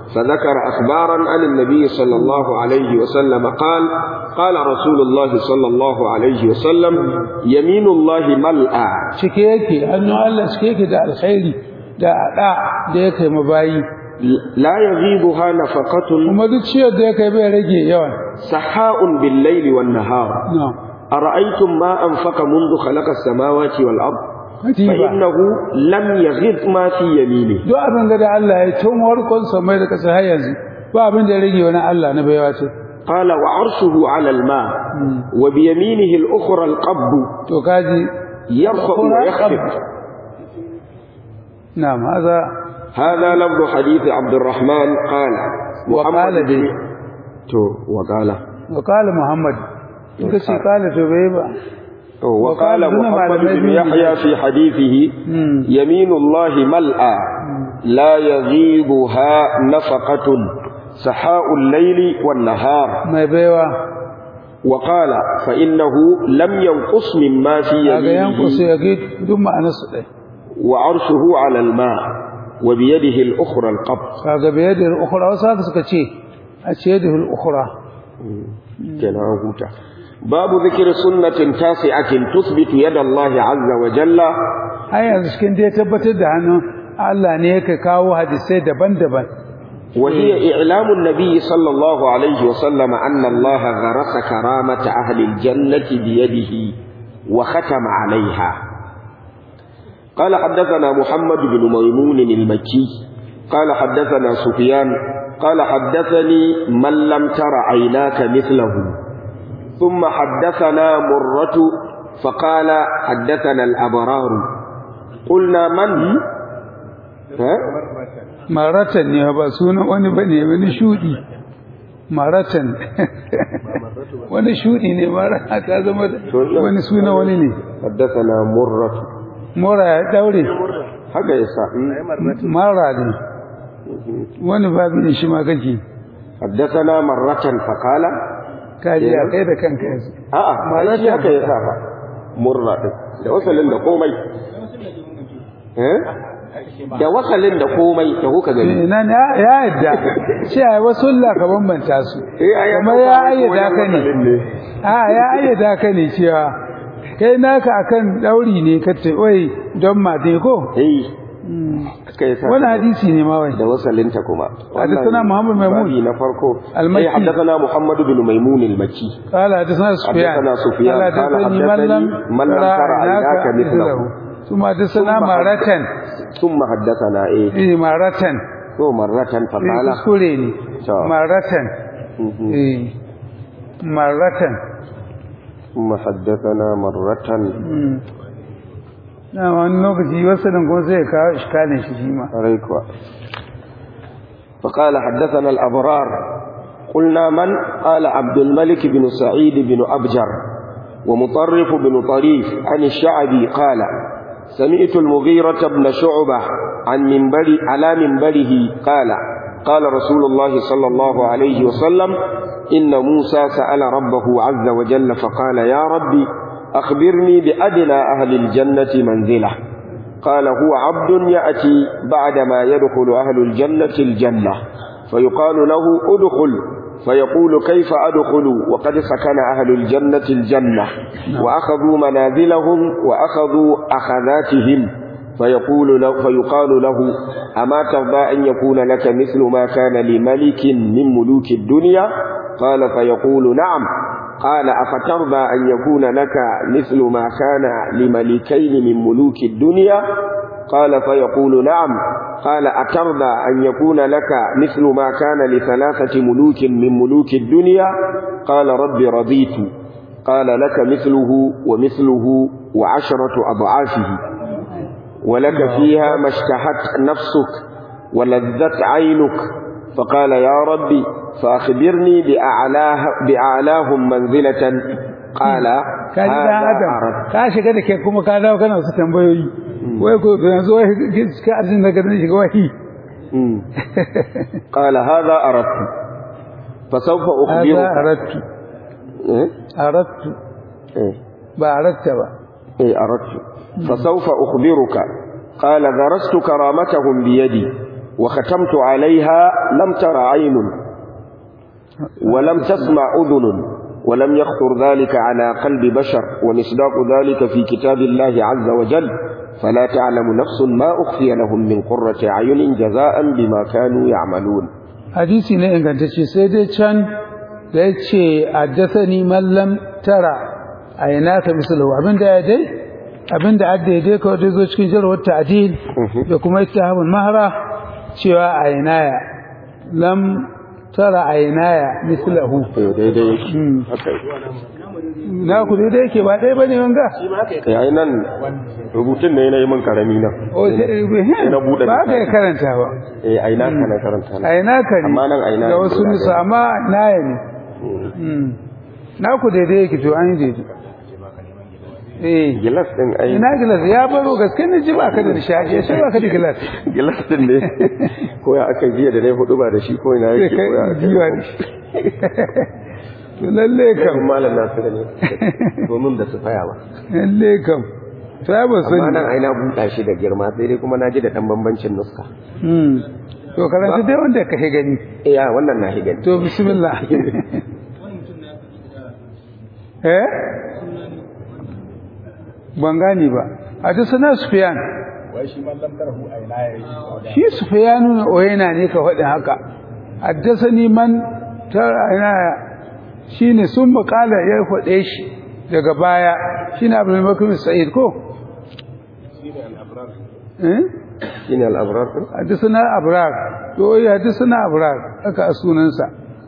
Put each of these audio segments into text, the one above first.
فذكر أخبارا عن النبي صلى الله عليه وسلم قال قال رسول الله صلى الله عليه وسلم يمين الله ملأى cike yake hannun Allah cike yake da alkhairi da ada da yake mabayi لا يغيبها نفقة kuma duk ciyar da yake bai rage yawan سحاء بالليل والنهار na'am أرأيتم ما أنفق منذ خلق السماوات والأرض katiba فإنه لم يغض ما في يمينه duk abin da Allah ya tun warkon samai da kasa har yanzu ba abin da ya rage wani Allah na baiwa ce قال وعرشه على الماء وبيمينه الأخرى القبض to kaji يرفع ويخفض na'am haza هذا لفظ حديث عبد الرحمن قال وقال محمد دي. تو وقال wa qala muhammad in ka ce qala to bai ba تو وقال وقال دون محمد معلومات بن من يحيى في حديثه Hmm. يمين الله ملأى لا يغيضها نفقة سحاء الليل والنهار mai baiwa وقال فإنه لم ينقص مما في kaga yankusu يمينه ya ga duk ma'anar su ɗaya وعرشه على الماء وبيده الأخرى القبض kaga bai da ukhra wasu haka suka ce a ce da ukhra كان هوتا باب ذكر سنة تاسعة تثبت يد الله عز وجل ai yanzu cikin da ya tabbatar da hannun Allah ne yake kawo hadisai daban-daban وهي إعلام النبي صلى الله عليه وسلم أن الله غرس كرامة أهل الجنة بيده وختم عليها قال حدثنا محمد بن ميمون المكي قال حدثنا سفيان قال حدثني من لم تر عيناك مثله ثم حدثنا مرة فقال حدثنا الأبرار قلنا من ها؟ maratan ne ba sunan wani bane wani shudi maratan wani shudi ne mara ka zama da- wani suna wani ne حدثنا مرة mora ya daure haka yasa mara ne wani babin shi ma kake حدثنا مرة فقال kaji a kai da kanka yanzu a'a Marratan. shi haka yasa fa murra din da wasalin da komai eh da wasalin da komai da kuka gani ina ne ya ya yadda ce ai wasu Allah ka bambanta su eh ai kamar ya ayyada ka ne a ya ayyada ka ne cewa kai naka akan dauri ne ka ce oi don mate ko eh haka yasa wani hadisi ne ma wai da wasalinta kuma حدثنا محمد ميمون. babi na farko المكي. eh حدثنا محمد بن ميمون المكي قال حدثنا سفيان حدثنا سفيان قال قال حدثني من لم من لم ترى عيناك مثله. ثم حدثنا ثم مرة ثم حدثنا ايه إيه مرة تو مرة إيه فقال kuskure ne To. مرة مهم. إيه مرة ثم حدثنا مرة مم. na wani lokaci wasu kuma sai ya kawo iskalin shi shi ma عليكم فقال حدثنا الأبرار قلنا من قال عبد الملك بن سعيد بن أبجر ومطرف بن طريف عن الشعبي قال سمعت المغيرة بن شعبة عن منبر على منبره قال قال رسول الله صلى الله عليه وسلم إن موسى سأل ربه عز وجل فقال يا ربي أخبرني بأدنى أهل الجنة منزله قال هو عبد يأتي بعدما يدخل أهل الجنة الجنة فيقال له ادخل فيقول كيف أدخل وقد سكن أهل الجنة الجنة وأخذوا منازلهم وأخذوا أخذاتهم فيقول له فيقال له أما ترضى أن يكون لك مثل ما كان لملك من ملوك الدنيا قال فيقول نعم قال أفترضى أن يكون لك مثل ما كان لملكين من ملوك الدنيا قال فيقول نعم قال أترضى أن يكون لك مثل ما كان لثلاثة ملوك من ملوك الدنيا قال رب رضيت قال لك مثله ومثله وعشرة أضعافه ولك فيها ما اشتهت نفسك ولذت عينك فقال يا ربي فأخبرني بأعلاه بأعلاهم منزلة قال ka ji dan هذا adam أردت ka shiga da ke kuma ka dawo kana su tambayoyi wai ko to yanzu wai ka arjin daga nan shiga wahi مم. قال هذا أردت فسوف hada أخبرك arattu إيه؟ arattu إيه؟ ba aratta ba إيه أردت فسوف أخبرك قال غرست كرامتهم بيدي وختمت عليها لم تر عين ولم تسمع أذن ولم يخطر ذلك على قلب بشر ومصداق ذلك في كتاب الله عز وجل فلا تعلم نفس ما أخفي لهم من قرة أعين جزاء بما كانوا يعملون hadisi ne ingantacce sai dai can da ya ce addasani mallam tara a yana ka misalahu abinda ya dai abinda adda ya dai kawai dai zo cikin jarwar ta'adil da kuma ittahabul mahara cewa a yanaya lam tara a yanaya mislahu daidai Hmm. haka na ku daidai yake ba ɗaya bane wanga yayi nan rubutun ne yi min karami nan O, sai- na buɗe ba ka yi karanta ba eh ai na kana karanta a yana ka ne Amma nan a ina da ne wasu guda nisa ɗaya. amma naya ne Hmm. na ku daidai yake to an yi daidai eh gilas din ai ina gilas ya baro gaske ne ji ba ka da nishadi ya ba ka da gilas gilas din ne ko ya aka jiya da nayi hudu ba da shi ko ina sai yake kai ko ya aka jiwa ne to lalle kam kan malam Nasiru ne domin da su faya ba lalle kam to ya ba amma sani nan ai na buɗa shi da girma sai dai kuma na ji da dan bambancin nuska hmm to karanta dai wanda ka gani eh ya wannan na shi gani to bismillah eh ban gani ba a ta sana sufiyan shi sufiyanu na oyena ne ka faɗin haka haddasani man ta shi ne sun makala ya faɗe shi daga baya shi ne abu makin sa'id ko? eh? shine al-abrar din haddasana abrar to yi haddasana abrar aka a sunansa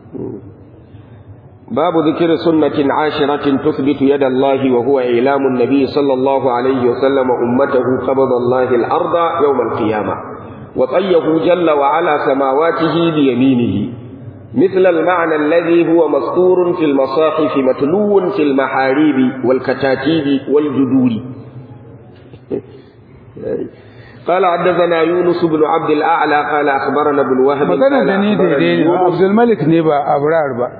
باب ذكر سنة عاشرة تثبت يد الله وهو إعلام النبي صلى الله عليه وسلم أمته قبض الله الأرض يوم القيامة وطيه جل وعلا سماواته بيمينه مثل المعنى الذي هو مسطور في المصاحف متلو في المحاريب والكتاتيب والجدور قال حدثنا يونس بن عبد الأعلى قال أخبرنا ابن وهب magana قال da ni أخبرني daidai ne يونس abdulmalik ne ba abrar ba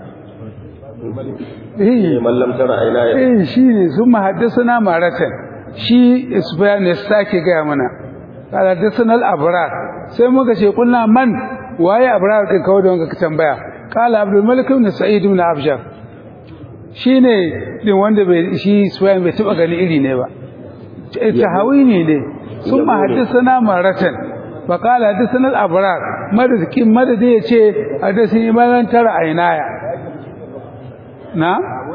eh من لم تر عيناي eh shi ne sun mahaddasana maratan shi isbayan ne sake gaya mana haddasana al-abrar sai muka ce kulna man waye abrar din kawai da wanka ka tambaya qala abdul malik ibn sa'id ibn abjar shine din wanda bai shi isbayan bai taba gani iri ne ba tahawini ne sun mahaddasana maratan fa qala haddasana al-abrar madadin madadi yace haddasani malan tara ainaya na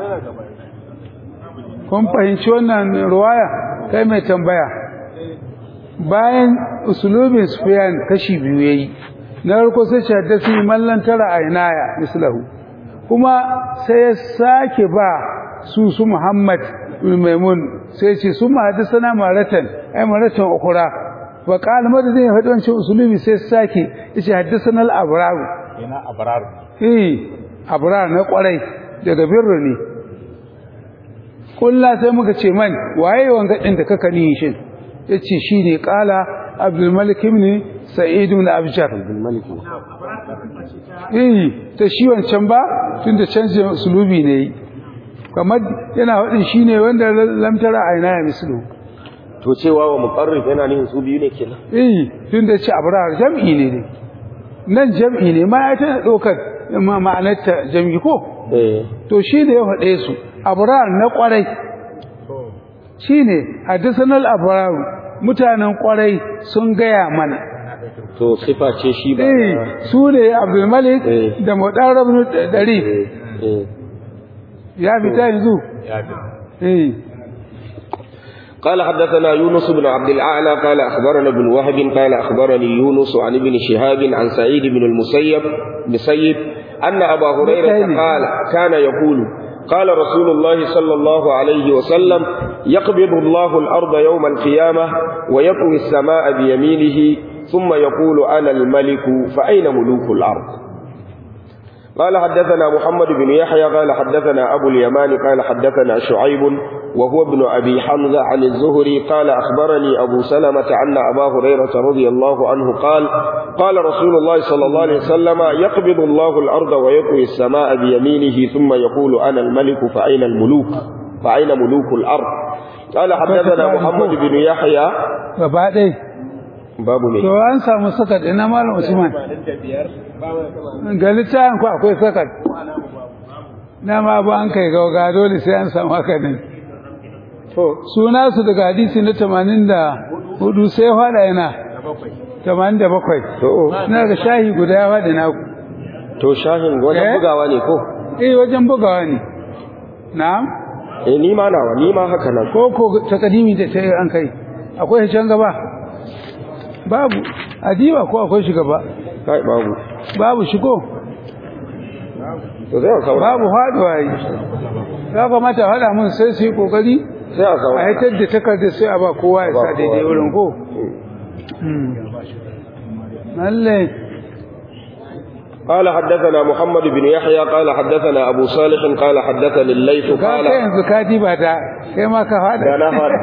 kun fahimci wannan ruwaya kai mai tambaya bayan usulubin sufyan kashi biyu yayi na farko sai ce haddasi mallan tara ainaya mislahu kuma sai ya sake ba su su Muhammad bin Maimun sai ce su ma hadisana maratan ai maratan ukura wa qala madadin ya faɗi wancan usulubi sai sake yace haddasana al-abrar yana abrar eh abrar na kwarai daga birru ne kulla sai muka ce man waye wanga din da kaka ni shin yace shine qala abdul malik ibn sa'id ibn abjar الملك eh ta shi wancan ba tunda canje sulubi ne kamar yana wadin shine wanda lamtara aina ya mislu to cewa wa muqarrib yana nihin su biyu ne kenan eh tunda ce abrar jam'i ne ne nan jam'i ne ma ya tana dokar ma'anarta jam'i ko eh to shi ne ya faɗe su abrar na ƙwarai shi ne haddisanar abrar mutanen ƙwarai sun gaya mana to sifa ce shi ba eh su ne abdulmalik Eh. da muɗarar ɗari eh ya fita yanzu ya bi eh قال حدثنا يونس بن عبد الأعلى قال أخبرنا ابن وهب قال أخبرني يونس عن ابن شهاب عن سعيد بن المسيب مسيب أن أبا هريرة مسيب. قال كان يقول قال رسول الله صلى الله عليه وسلم يقبض الله الأرض يوم القيامة ويطوي السماء بيمينه ثم يقول أنا الملك فأين ملوك الأرض قال حدثنا محمد بن يحيى قال حدثنا أبو اليمان قال حدثنا شعيب وهو ابن أبي حمزة عن الزهري قال أخبرني أبو سلمة أن أبا هريرة رضي الله عنه قال قال رسول الله صلى الله عليه وسلم يقبض الله الأرض ويطوي السماء بيمينه ثم يقول أنا الملك فأين الملوك فأين ملوك الأرض قال حدثنا محمد بن يحيى gaba ɗai babu me to an samu sakat ina malam Usman ga littafin ku akwai sakat na ma ba an kai gauga dole sai an samu haka ne to suna su daga hadisi na 84 sai fada yana 87 to na ga shahi guda ya fada naku to shahin wajen Eh? bugawa ne ko eh wajen bugawa ne na'am eh ni ma nawa ni ma haka nan ko ko takadimi da ta an kai akwai can gaba babu adiba ko akwai shi gaba kai babu babu shigo to sai a saura babu faduwa yi ya kamata a faɗa mun sai su yi kokari sai a a saura haitar da takardar sai a ba kowa ya Ba sa kowa. daidai wurin ko lalle قال حدثنا محمد بن يحيى قال حدثنا أبو صالح قال حدثني الليث ka قال kai yanzu ka diba ta kai ma ka faɗa da na fara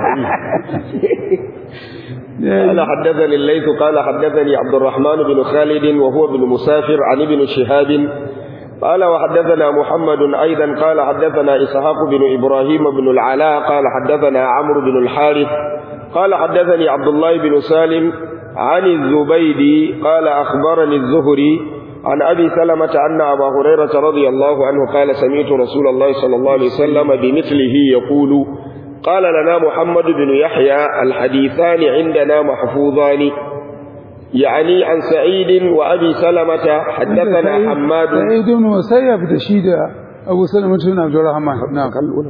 قال حدثني الليث قال حدثني عبد الرحمن بن خالد وهو بن مسافر عن ابن شهاب قال وحدثنا محمد أيضا قال حدثنا إسحاق بن إبراهيم بن العلاء قال حدثنا عمرو بن الحارث قال حدثني عبد الله بن سالم عن الزبيدي قال أخبرني الزهري عن أبي سلمة أن أبا هريرة رضي الله عنه قال سمعت رسول الله صلى الله عليه وسلم بمثله يقول قال لنا محمد بن يحيى الحديثان عندنا محفوظان يعني عن سعيد وأبي سلمة حدثنا حماد سعيد بن musayyab da shi da Abu Salama bin Abdurrahman na'am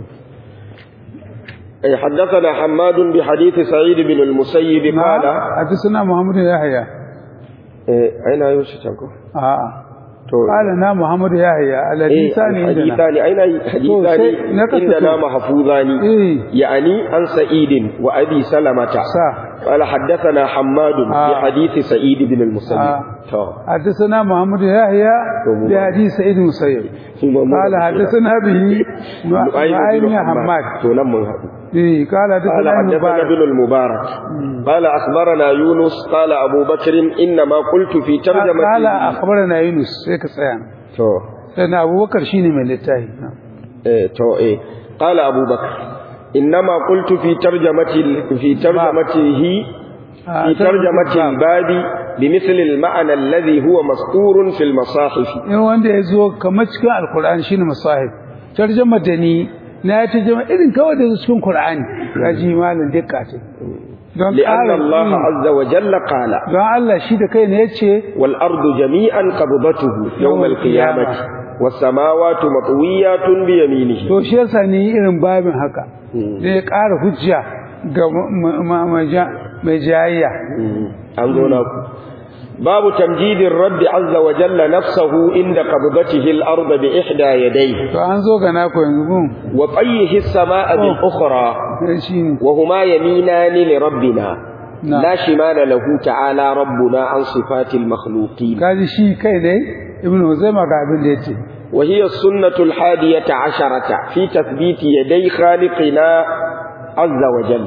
أي حدثنا حماد بحديث سعيد بن المسيب قال na'am hadisuna Muhammad Yahya إيه، أين يوشي تنكو a'a تو قال na Muhammad Yahya إيه alhadisani indana الحديثان أين حديثان سي- نكتب. عندنا محفوظان eh يعني عن سعيد وأبي سلمة sa قال حدثنا حماد آه. بحديث سعيد بن المسيب آه. تو حدثنا محمد يحيى بحديث سعيد المسيب قال حدثنا به نعيم بن حماد تو نم من هذا إيه قال قال حدثنا حدثنا مبارك ابن المبارك قال أخبرنا يونس قال أبو بكر إنما قلت في قال ترجمة أخبرنا يونس هيك سيان تو سيدنا أبو بكر شيني من التاهي إيه تو إيه قال أبو بكر إنما قلت في ترجمة في ترجمته في ترجمة الباب بمثل المعنى الذي هو مسطور في المصاحف in wanda ya zo kamar cikin alkur'ani shine masahib tarjama da ni na ya tarjama irin kawai da cikin qur'ani kaji malam dukka ce don لأن ƙara- الله عز وجل قال don Allah shi da kai ne yace والأرض جميعا قبضته يوم القيامة والسماوات مطويات بيمينه to shi yasa ne irin babin haka da ya ƙara hujja ga ma- ma- ma- ja- mai jayayya أنظرنا باب تمجيد الرب عز وجل نفسه عند قبضته الأرض بإحدى يديه to an zo ga naku yanzu gun وطيه السماء بالأخرى sai shi ne وهما يمينان لربنا نعم. لا شمال له تعالى ربنا عن صفات المخلوقين kaji shi kai ne ibnu huzaima ga abin da yace وهي السنة الحادية عشرة في تثبيت يدي خالقنا عز وجل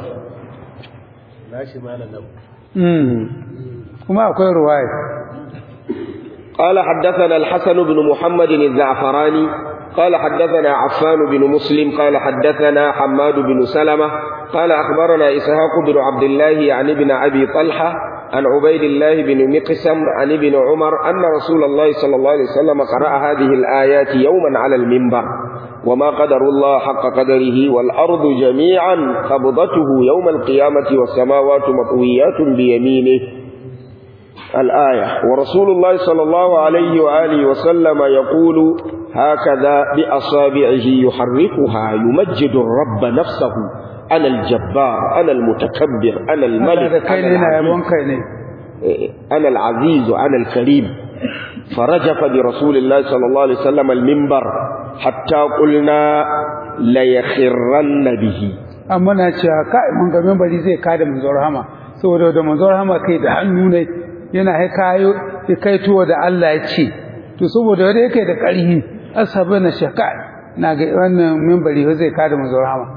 mm kuma akwai ruwaya قال حدثنا الحسن بن محمد الزعفراني قال حدثنا عفان بن مسلم قال حدثنا حماد بن سلمة قال أخبرنا إسحاق بن عبد الله عن ابن أبي طلحة عن عبيد الله بن مقسم عن ابن عمر أن رسول الله صلى الله عليه وسلم قرأ هذه الآيات يوما على المنبر وما قدر الله حق قدره والأرض جميعا قبضته يوم القيامة والسماوات مطويات بيمينه الآية ورسول الله صلى الله عليه وآله وسلم يقول هكذا بأصابعه يحركها يمجد الرب نفسه أنا الجبار أنا المتكبر أنا Allah da الملك kai أنا ne na العزيز yabon kai ne أنا العزيز أنا الكريم فرجف برسول الله صلى الله عليه وسلم المنبر حتى قلنا ليخرن به amma na cewa kai mun ga membari zai kada manzon rahama saboda da manzon rahama kai da hannu ne yana haikayo ya kai tuwa da Allah ya ce to saboda wanda yake da ƙarhi asabe na shaka na ga wannan membari zai kada manzon rahama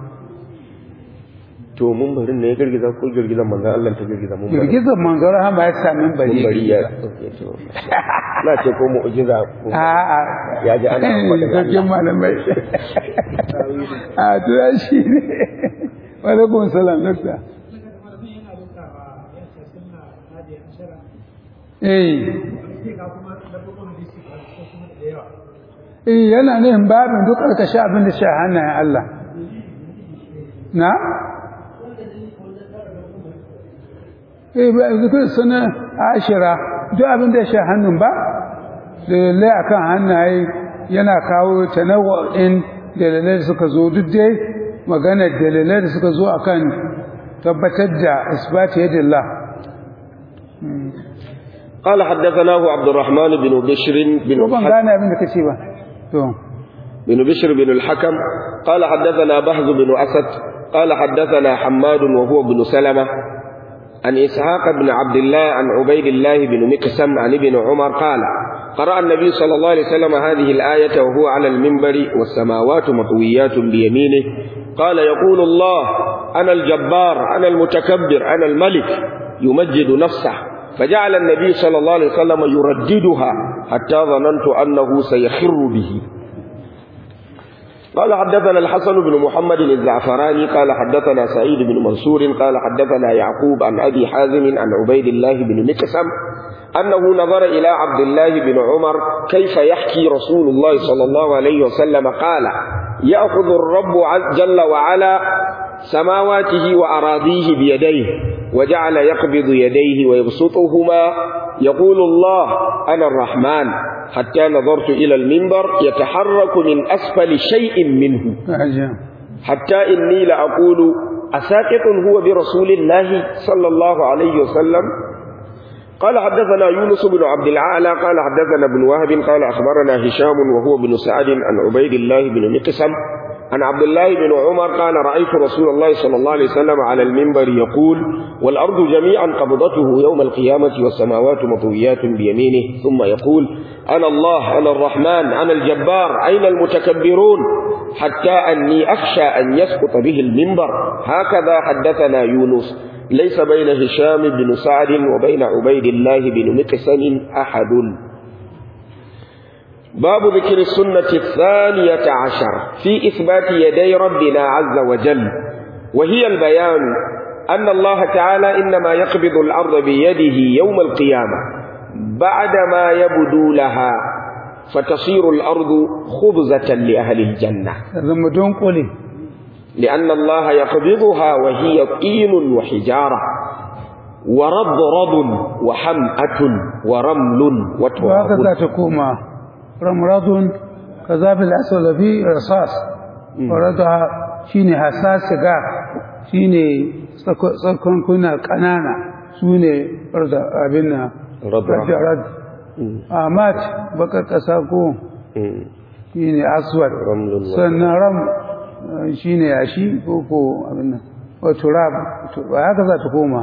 to mun bari ne ya girgiza ko girgizan manzon Allah ta girgiza mun bari girgizar manzon rahama ya sa membari mun bari ya na ce ko mu'jiza ko a a ya ji ana faɗin sarkin malamai a to ya shi ne wa alaikum salam dokta eh eh yana nihin babin duk ƙarƙashin abin da shi a hannayen Allah na eh ba zikir suna ashira duk abin da shi a hannun ba dalilai akan hannaye yana kawo tanawwa'in dalilai da suka zo duk dai maganar dalilai da suka zo akan tabbatar da isbati yadillah قال حدثناه عبد الرحمن بن بشر بن ban الحكم gane abin da kace ba to بن بشر بن الحكم قال حدثنا بهز بن أسد قال حدثنا حماد وهو بن سلمة عن إسحاق بن عبد الله عن عبيد الله بن مكسم عن ابن عمر قال قرأ النبي صلى الله عليه وسلم هذه الآية وهو على المنبر والسماوات مطويات بيمينه قال يقول الله أنا الجبار أنا المتكبر أنا الملك يمجد نفسه فجعل النبي صلى الله عليه وسلم يرددها حتى ظننت أنه سيخر به قال حدثنا الحسن بن محمد الزعفراني قال حدثنا سعيد بن منصور قال حدثنا يعقوب عن أبي حازم عن عبيد الله بن مكسم أنه نظر إلى عبد الله بن عمر كيف يحكي رسول الله صلى الله عليه وسلم قال يأخذ الرب عز- جل وعلا سماواته وأراضيه بيديه وجعل يقبض يديه ويبسطهما يقول الله أنا الرحمن حتى نظرت إلى المنبر يتحرك من أسفل شيء منه ajiya حتى إني لأقول أساقط هو برسول الله صلى الله عليه وسلم قال حدثنا يونس بن عبد العالى قال حدثنا ابن وهب قال أخبرنا هشام وهو بن سعد عن عبيد الله بن مقسم عن عبد الله بن عمر قال رأيت رسول الله صلى الله عليه وسلم على المنبر يقول والأرض جميعا قبضته يوم القيامة والسماوات مطويات بيمينه ثم يقول أنا الله أنا الرحمن أنا الجبار أين المتكبرون حتى أني أخشى أن يسقط به المنبر هكذا حدثنا يونس ليس بين هشام بن سعد وبين عبيد الله بن مقسم أحد باب ذكر السنة الثانية عشر في إثبات يدي ربنا عز وجل وهي البيان أن الله تعالى إنما يقبض الأرض بيده يوم القيامة بعدما يبدو لها فتصير الأرض خبزة لأهل الجنة zama don kule لأن الله يقبضها وهي طين وحجارة ورضرض وحمأة ورمل to haka وتراب za ta koma ramradun kazabil aswad fi rasas warada shine hasas ga shine tsakon kuna kanana sune rada abin na Radra. rad amat baka kasa ko shine aswad Ramlun wa- sannan ram eh, shine yashi ko ko abin nan wa turab to haka za ta koma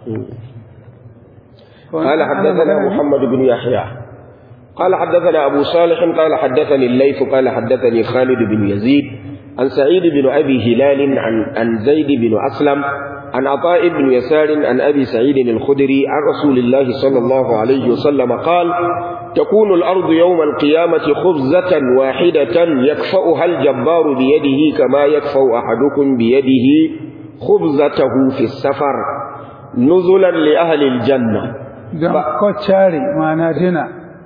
قال حدثنا محمد بن يحيى قال حدثنا أبو صالح قال حدثني الليث قال حدثني خالد بن يزيد عن سعيد بن أبي هلال عن, عن زيد بن أسلم عن عطاء بن يسار عن أبي سعيد الخدري عن رسول الله صلى الله عليه وسلم قال تكون الأرض يوم القيامة خبزة واحدة يكفأها الجبار بيده كما يكفأ أحدكم بيده خبزته في السفر نزلا لأهل الجنة don kwacciyari ma'ana dina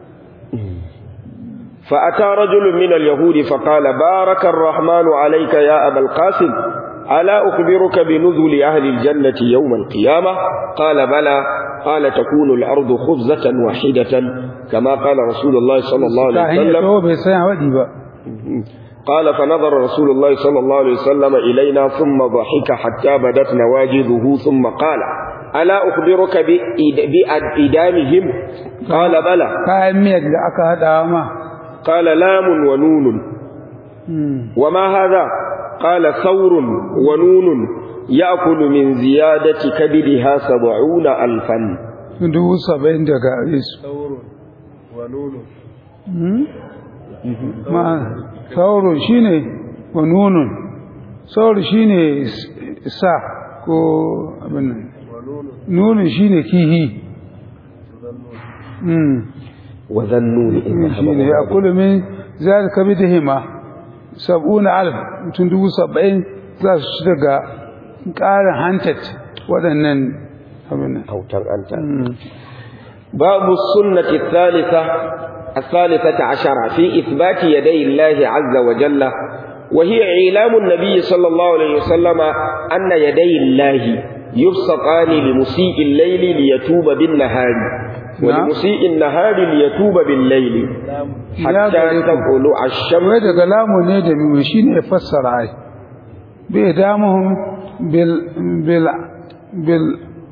فأتى رجل من اليهود فقال بارك الرحمن عليك يا أبا القاسم ألا أخبرك بنزل أهل الجنة يوم القيامة قال بلى قال تكون الأرض خبزة واحدة كما قال رسول الله صلى الله عليه kahin ya وسلم taho bai san waɗi ba قال فنظر رسول الله صلى الله عليه وسلم إلينا ثم ضحك حتى بدت نواجذه ثم قال ألا أخبرك بإد- بإدامهم قال بلى kayan miyar da aka haɗawa ma قال لام ونون وما هذا قال ثور ونون يأكل من زيادة كبدها سبعون ألفا dubu saba'in daga yesu ma sauro shi ne wa nunun sauro shi ne sa ko abin nan nunun shi ne kihi وذنون إذ shi ne ya ذهب kula min za ka kabi da hima sab'una alf mutum dubu saba'in za su ci daga ƙarin hantat waɗannan abin nan أوتر أنت باب السنة الثالثة الثالثة عشرة في إثبات يدي الله عز وجل وهي إعلام النبي صلى الله عليه وسلم أن يدي الله يبسطان لمسيء الليل ليتوب بالنهار ولمسيء النهار ليتوب بالليل حتى تطلع wai الشمس daga lamu ne da mimu shi ne fassara ai bai damuhun bil bil bil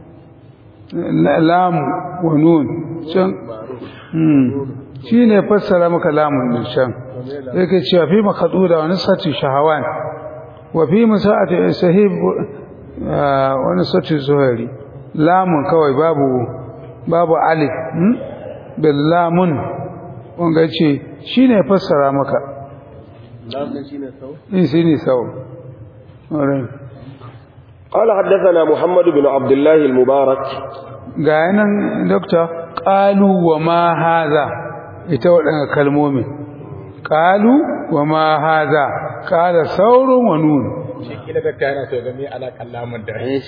lamu wa nun can hmm shi ne fassara maka lamun din can yake cewa fi makaduda wani sati shahawan wa fi musa'ati sahib ah, wani sati zuhari lamun kawai babu babu alif hmm? bil lamun wanga ce shi ne fassara maka in shi ne sau Alright. قال حدثنا محمد بن عبد الله المبارك ga yanan dokta ƙalu wa ma haza ita waɗanda kalmomin ƙalu wa ma haza ƙala saurin wa nun shi kila da yana so ga me alaƙar lamun da ai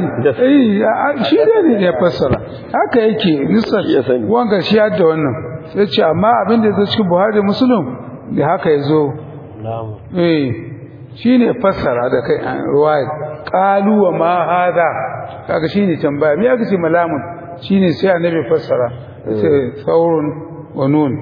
ai, shi ne ne ya fassara haka yake nisar Ya sani. wanga shi da wannan sai ce amma abin da ya zo cikin buhari da musulun da haka ya zo eh shi ne fassara da kai a ruwayat ƙalu wa ma haza kaga shi ne tambaya me aka ce malamun shi ne sai annabi fassara sai saurun wa nun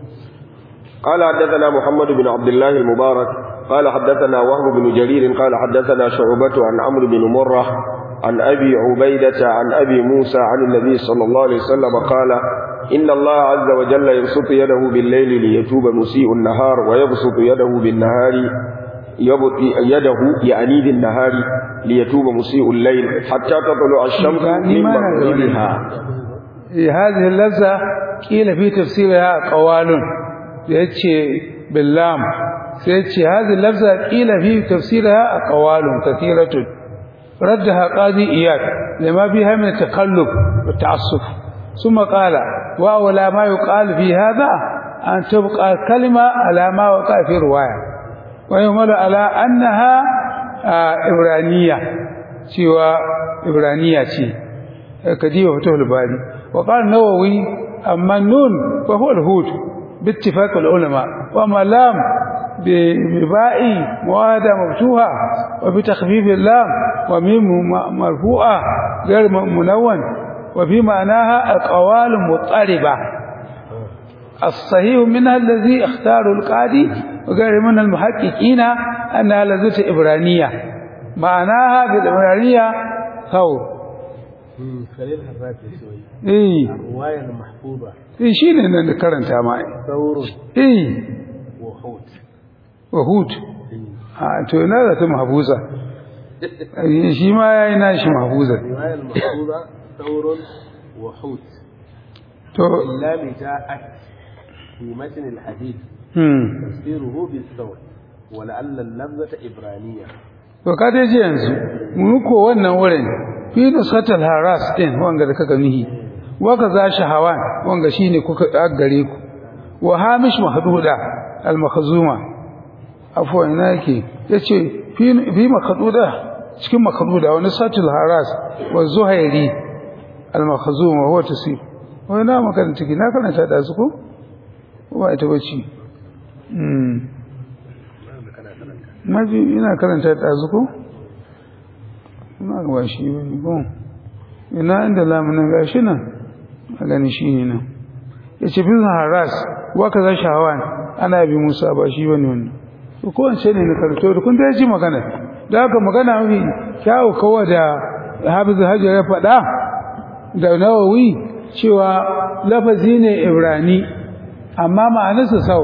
قال حدثنا محمد بن عبد الله المبارك قال حدثنا وهب بن جرير قال حدثنا شعبة عن عمرو بن مرة عن أبي عبيدة عن أبي موسى عن النبي صلى الله عليه وسلم قال إن الله عز وجل يبسط يده بالليل ليتوب مسيء النهار ويبسط يده بالنهار يبط يده يعني بالنهار ليتوب مسيء الليل حتى تطلع الشمس من مغربها Eh, هذه اللفظة قيل في تفسيرها قوال يتشي باللام سيتشي هذه اللفظة قيل في تفسيرها قوال كثيرة ردها قاضي إياد لما فيها من التقلب والتعصف ثم قال وأولى ما يقال في هذا أن تبقى الكلمة على ما وقع في رواية ويهمل على أنها آه، إبرانية سوى إبرانية شيء كديوة فتح الباري وقال النووي أما النون فهو الهود باتفاق العلماء وأما اللام ب- بباء موادة مفتوحة وبتخفيف اللام وميم م- مرفوعة غير م- منون وفي معناها القوال المضطربة الصحيح منها الذي اختاره القاضي وغير من المحققين أنها لذة إبرانية معناها بالإبرانية ثور khalil harrafi soyi إيه ruwayar mahfuba إيه شيء لأن karanta ma saurun إيه wa hut وهود آه to ina da ta mahfuza Eh, shi ma yayi nashi mahfuza riwayar mahfuba saurun wa hut to اللام جاءت في متن الحديث hmm تفسيره بالثور ولعل اللفظة إبرانية to ka dai ji yanzu mu ko wannan wurin fi nusatal haras din wanga da kaka nihi waka za shi hawan wanga shine kuka gare ku wa hamish mahduda al makhzuma afwan ina yake yace fi fi makhduda cikin makhduda wani satul haras wa zuhairi al makhzuma huwa tasif wai na maka ciki na karanta da su ko ba ita bace mm maji ina karanta da su ko ina ga ba shi bane ko ina inda lamunin gashi nan a gani shi ne nan yace bin haras wa kaza shawan ana bi Musa ba shi bane wannan to ko wance ne na karanto da kun da ji magana da haka magana mafi kyawu kawai da Hafiz Hajar ya faɗa da Nawawi cewa lafazi ne Ibrani amma ma'anarsa sau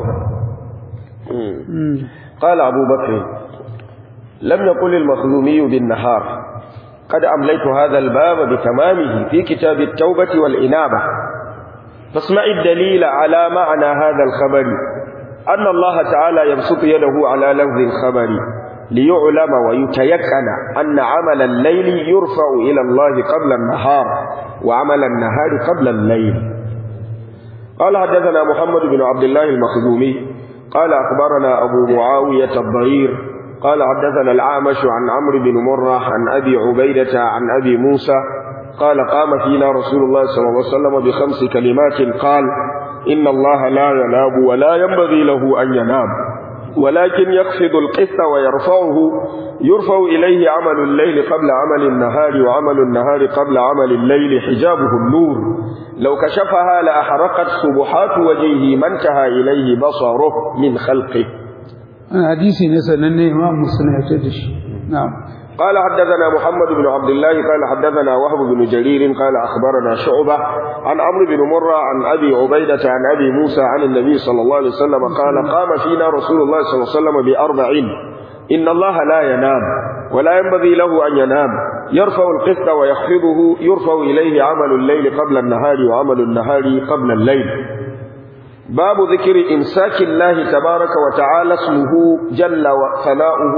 قال أبو بكر لم يقل المخزومي بالنهار قد أمليت هذا الباب بتمامه في كتاب التوبة والإنابة فاسمع الدليل على معنى هذا الخبر أن الله تعالى يبسط يده على لفظ الخبر ليعلم ويتيقن أن عمل الليل يرفع إلى الله قبل النهار وعمل النهار قبل الليل قال حدثنا محمد بن عبد الله المخزومي قال أخبرنا أبو معاوية الضرير قال حدثنا العامش عن عمرو بن مرة عن أبي عبيدة عن أبي موسى قال قام فينا رسول الله صلى الله عليه وسلم بخمس كلمات قال إن الله لا ينام ولا ينبغي له أن ينام ولكن يخفض القسط ويرفعه يرفع إليه عمل الليل قبل عمل النهار وعمل النهار قبل عمل الليل حجابه النور لو كشفها لأحرقت سبحات وجهه ما انتهى إليه بصره من خلقه hadisi ne sananne imam muslim ya ce da shi na'am قال حدثنا محمد بن عبد الله قال حدثنا وهب بن جرير قال أخبرنا شعبة عن عمرو بن مرة عن أبي عبيدة عن أبي موسى عن النبي صلى الله عليه وسلم قال قام فينا رسول الله صلى الله عليه وسلم بأربع إن الله لا ينام ولا ينبغي له أن ينام يرفع القسط ويخفضه يرفع إليه عمل الليل قبل النهار وعمل النهار قبل الليل باب ذكر إمساك الله تبارك وتعالى اسمه جل وثناؤه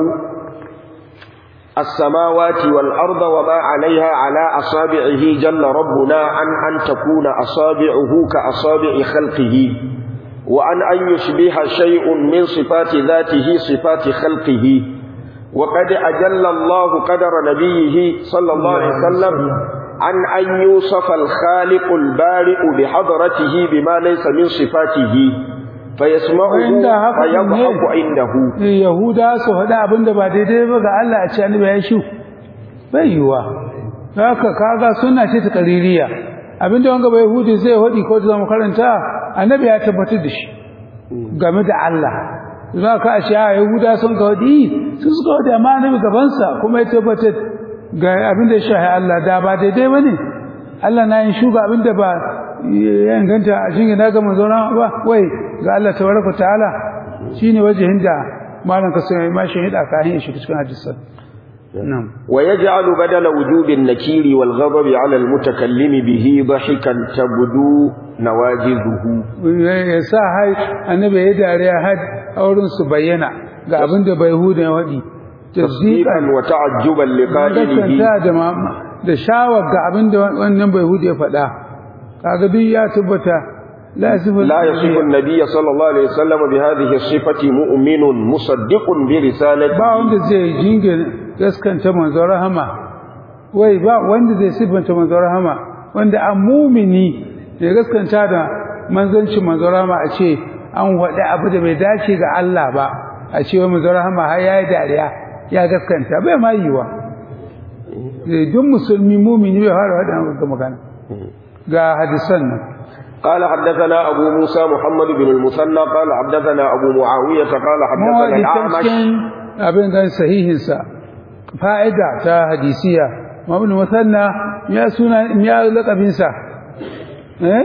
السماوات والأرض وما عليها على أصابعه جل ربنا عن أن تكون أصابعه كأصابع خلقه وعن أن يشبه شيء من صفات ذاته صفات خلقه وقد أجل الله قدر نبيه صلى الله عليه وسلم عن أن يوصف الخالق البارئ بحضرته بما ليس من صفاته فيسمعه فيضحك عنده yahuda su faɗa abin da ba daidai ba ga Allah a ce annabi ya shu bai yiwa haka kaga sunna ce ta qaririya abin da wanga bai yahudi zai hodi ko da mu karanta annabi ya tabbatar da shi game da Allah za ka a sha yahuda sun ga hodi su suka hodi amma annabi gaban sa kuma ya tabbatar ga abin da ya shahi Allah da ba daidai bane Allah na yin shuga abin da ba ya inganta a cikin na ga manzon ba wai ga Allah tabaraka ta'ala shine wajihin da malan ka sai ma shi hida ka hin shi cikin hadisan na'am ويجعل بدل وجوب النكير والغضب على المتكلم به ضحكا تبدو نواجذه ya sa hai annabi ya dariya had aurin su bayyana ga abin da bai huda ya wadi تصديقا وتعجبا لقائله gaskanta da ma- da shawar ga abin da wannan bai huda ya faɗa kaga duk ya tabbata la yasifu لا يصف النبي صلى الله عليه وسلم بهذه الصفة مؤمن مصدق برسالته ba wanda zai jingina gaskanta manzon rahama wai ba wanda zai sifanta manzon rahama wanda an mumini ya gaskanta da manzancin manzon rahama a ce an waɗi abu da bai dace ga Allah ba a ce wai manzon rahama har yayi dariya ya gaskanta bai ma yiwa Eh, duk musulmi mumini bai fara waɗannan ga magana ga hadisan nan قال حدثنا أبو موسى محمد بن المثنى قال حدثنا أبو معاوية قال حدثنا mawadi ta الأعمش cikin abin gan sahihinsa fa'ida ta hadisiya mabin musanna ya suna ya laƙabinsa eh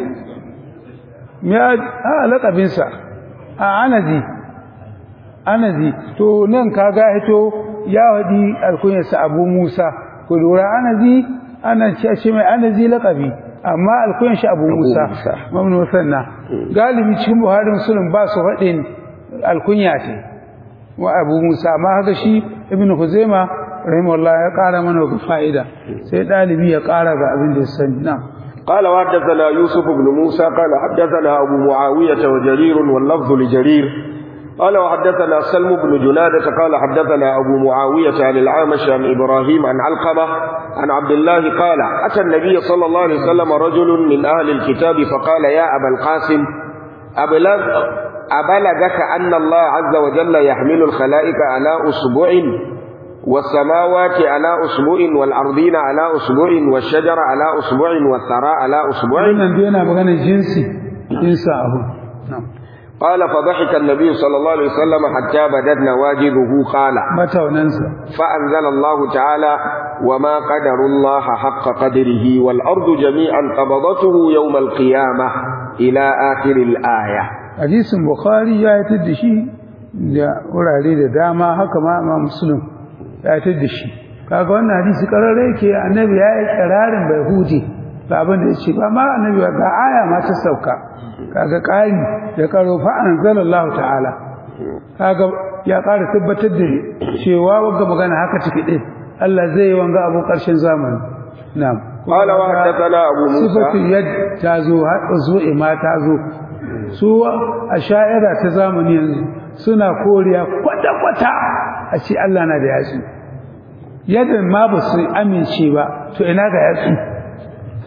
ya a laƙabinsa a anazi anazi to nan kaga hito ya wadi alkunyarsa abu musa ku lura anazi ana ce shi mai anazi laƙabi amma alkunyar shi abu musa Musa. mabin musanna galibi cikin buhari musulun ba su faɗin alkunya ce wa abu musa amma haka shi ibn huzaima rahimahullah ya ƙara mana ga fa'ida sai ɗalibi ya ƙara ga abin da ya sani na قال وحدثنا يوسف بن موسى قال حدثنا أبو معاوية وجرير واللفظ لجرير قال وحدثنا سلم بن جنادة قال حدثنا أبو معاوية عن العامش عن إبراهيم عن علقمة عن عبد الله قال أتى النبي صلى الله عليه وسلم رجل من أهل الكتاب فقال يا أبا القاسم أبلغ أبلغك أن الله عز وجل يحمل الخلائق على أسبوع والسماوات على أسبوع والأرضين على أسبوع والشجر على أسبوع والثراء على أسبوع wannan dai yana magana jinsi jinsa abu na'am قال فضحك النبي صلى الله عليه وسلم حتى بدت نواجذه قال mataunansa فأنزل الله تعالى وما قدر الله حق قدره والأرض جميعا قبضته يوم القيامة إلى آخر الآية hadisin bukhari ya yi da shi da wurare da dama haka ma ma muslim ya yi da shi kaga wannan hadisi kararre yake annabi ya yi kirarin bai huje ga abin da ya ce ba ma annabi ba ga aya ma ta sauka kaga ƙari da karo fa anzalallahu ta'ala kaga ya ƙara tabbatar da cewa wanga magana haka take din Allah zai yi wanga abu ƙarshen zamani na'am قال وحدثنا أبو sifatu موسى yad ta zo har zuwa ma ta zo su a sha'ira ta zamani yanzu suna koriya kwata-kwata a ce Allah na da yatsu yadda ma ba su amince ba to ina ga yatsu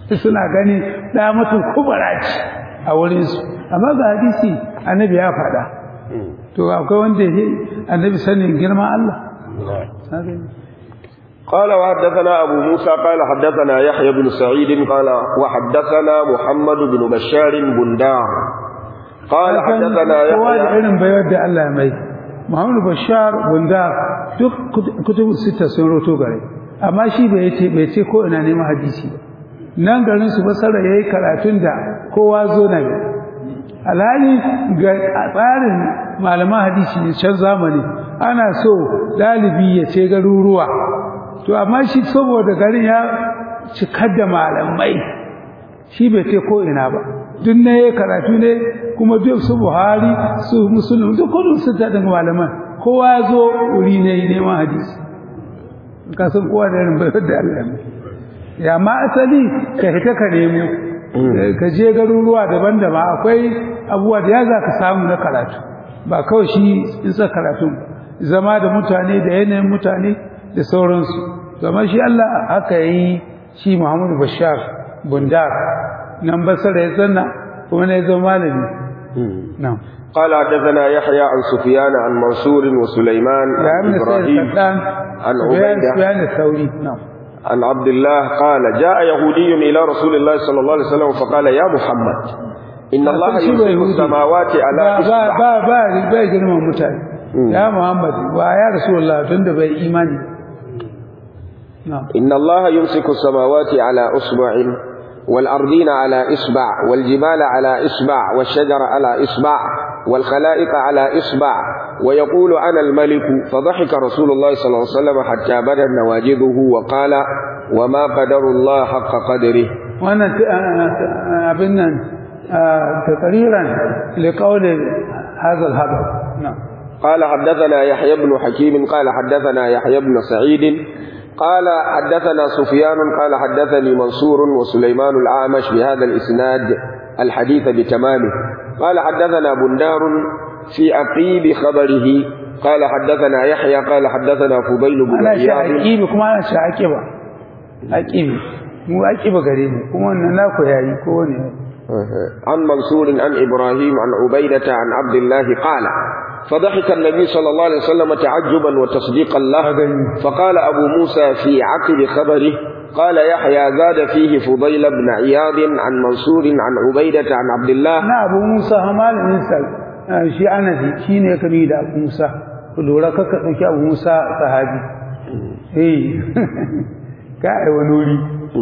suna gani da mutum kubara ce a wurin su amma ga hadisi annabi ya faɗa to akwai wanda ya annabi sanin girman Allah قال وحدثنا أبو موسى قال حدثنا يحيى بن سعيد قال وحدثنا محمد بن بشار بندار قال حدثنا kowa da يحيى irin bayar da Allah mai Muhammadu Bashar Bundar duk kutubu sita sun roto gare amma shi bai ce bai ce ko ina neman hadisi ba nan garin su basara yayi karatun da kowa zo na yi alhali ga tsarin malaman hadisi ne can zamani ana so dalibi ya ce garuruwa to amma shi saboda garin ya cikar da malamai shi bai ce ko ina ba duk ne karatu ne kuma duk su Buhari su Muslim duk kullum su ta daga malaman kowa ya zo wuri ne neman hadisi ka san kowa da irin bayar da Allah ne ya ma asali ka hita ka nemo ka je garuruwa daban-daban akwai abubuwa da ya za ka samu na karatu ba kawai shi in sa karatu zama da mutane da yanayin mutane da sauransu zama shi Allah haka yi shi Muhammadu Bashar Bundar nan basara ya zanna kuma ne zama malami na'am قال حدثنا يحيى عن سفيان عن منصور وسليمان ya عن ibn Sa'id إبراهيم Saddan عن Sufyan عبيدة Sufyan al-Thawri na'am عن عبد الله قال جاء يهودي إلى رسول الله صلى الله عليه وسلم فقال يا محمد إن الله Shi ba يمسك Yahudi. السماوات على ba ba إصبع ba ba ba girman mutane ya Muhammad wa ya Rasulullah tunda bai imani na'am إن الله يمسك السماوات على إصبع والأرضين على إصبع والجبال على إصبع والشجر على إصبع والخلائق على إصبع ويقول أنا الملك فضحك رسول الله صلى الله عليه وسلم حتى بدت نواجذه وقال وما قدر الله حق قدره wannan ta- abin nan taqriran liqawli hadha al-hadar na'am قال حدثنا يحيى بن حكيم قال حدثنا يحيى بن سعيد قال حدثنا سفيان قال حدثني منصور وسليمان الأعمش بهذا الإسناد الحديث بتمامه قال حدثنا بندار في عقيب خبره قال حدثنا يحيى قال حدثنا فضيل بن ana shi عياض aqibi kuma ana shi aqiba aqibi mu aqiba gare mu kuma wannan naku yayi ko ne عن منصور عن إبراهيم عن عبيدة عن عبد الله قال فضحك النبي صلى الله عليه وسلم تعجبا وتصديقا له فقال أبو موسى في عقب خبره قال يحيى زاد فيه فضيل بن عياض عن منصور عن عبيدة عن عبد الله na abu musa malamin sa ah, shi anafi shine ya kami da abu musa ku lura kaka dauki abu musa sahabi eh ka ai wani wuri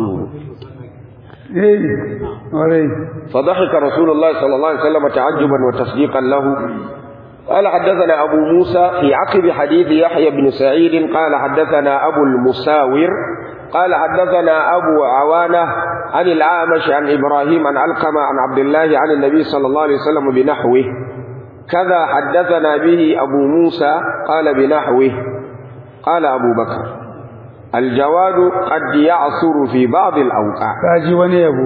eh alright فضحك رسول الله صلى الله عليه وسلم تعجبا وتصديقا له قال حدثنا أبو موسى في عقب حديث يحيى بن سعيد قال حدثنا أبو المساور قال حدثنا أبو عوانة عن العامش عن إبراهيم عن علقمة عن عبد الله عن النبي صلى الله عليه وسلم بنحوه كذا حدثنا به أبو موسى قال بنحوه قال أبو بكر الجواد قد يعصر في بعض الأوقات kaji wani yabo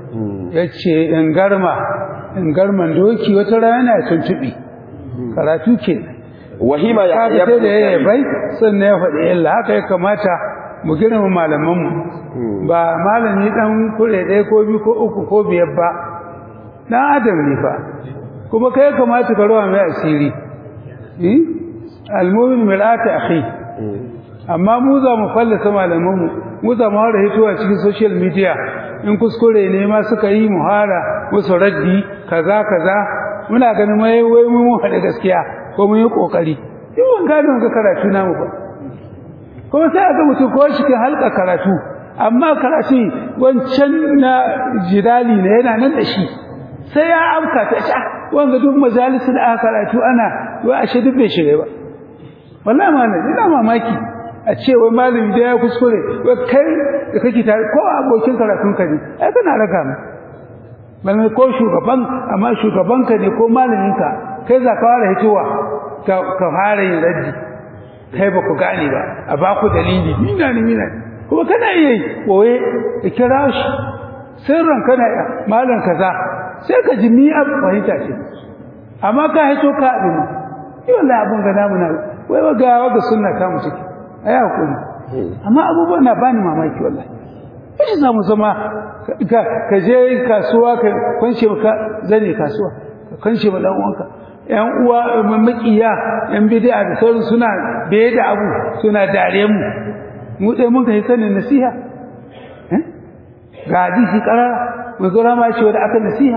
yace in garma in garman doki wata rana ya tuntubi karatu ke وهما kaga يحيى sai بن da ya سعيد bai sannan ya faɗi illa haka ya kamata mu girma malamanmu ba malami dan kure ɗaya ko biyu ko uku ko biyar ba dan adam ne fa kuma kai ya kamata ka rawa mai asiri eh almu'min mil'ati akhi amma mu za mu fallasa malamanmu mu za mu hara hitowa cikin social media in kuskure ne ma suka yi muhara musu raddi kaza kaza muna ganin mai wai mun haɗa gaskiya ko mun yi kokari in ban gane ga karatu namu ba kuma sai aka mutu ko cikin halka karatu amma karatu wancan na jidali ne yana nan da shi sai ya amka ta sha wanga duk majalisun da aka karatu ana wai ashe duk bai shirye ba wallahi ma ina mamaki a ce wai malami da ya kuskure wai kai da kake tare ko abokin karatun ka ne ai kana raka mu malami ko shugaban amma shugaban ka ne ko malamin ka kai za ka fara hitowa ka ka fara yin raddi kai ba ku gane ba a ba ku dalili mina ne mina ne kuma kana iya yi koye ka kira shi sirran kana iya malam kaza sai ka ji ni abu fahimta ce amma ka hito ka abin yi wallahi abun ga namu na wai wa ga sunna ka mu ciki ai hakuri amma abubuwan na bani mamaki wallahi shi za mu zama ka je kasuwa ka kwance ka zane kasuwa ka kwance ma dan uwanka yan uwa makiya yan bid'a da sauran suna baye da abu suna dare mu mu dai mun kai sanin nasiha eh ga hadisi karara mu zo ma ce wanda aka nasiha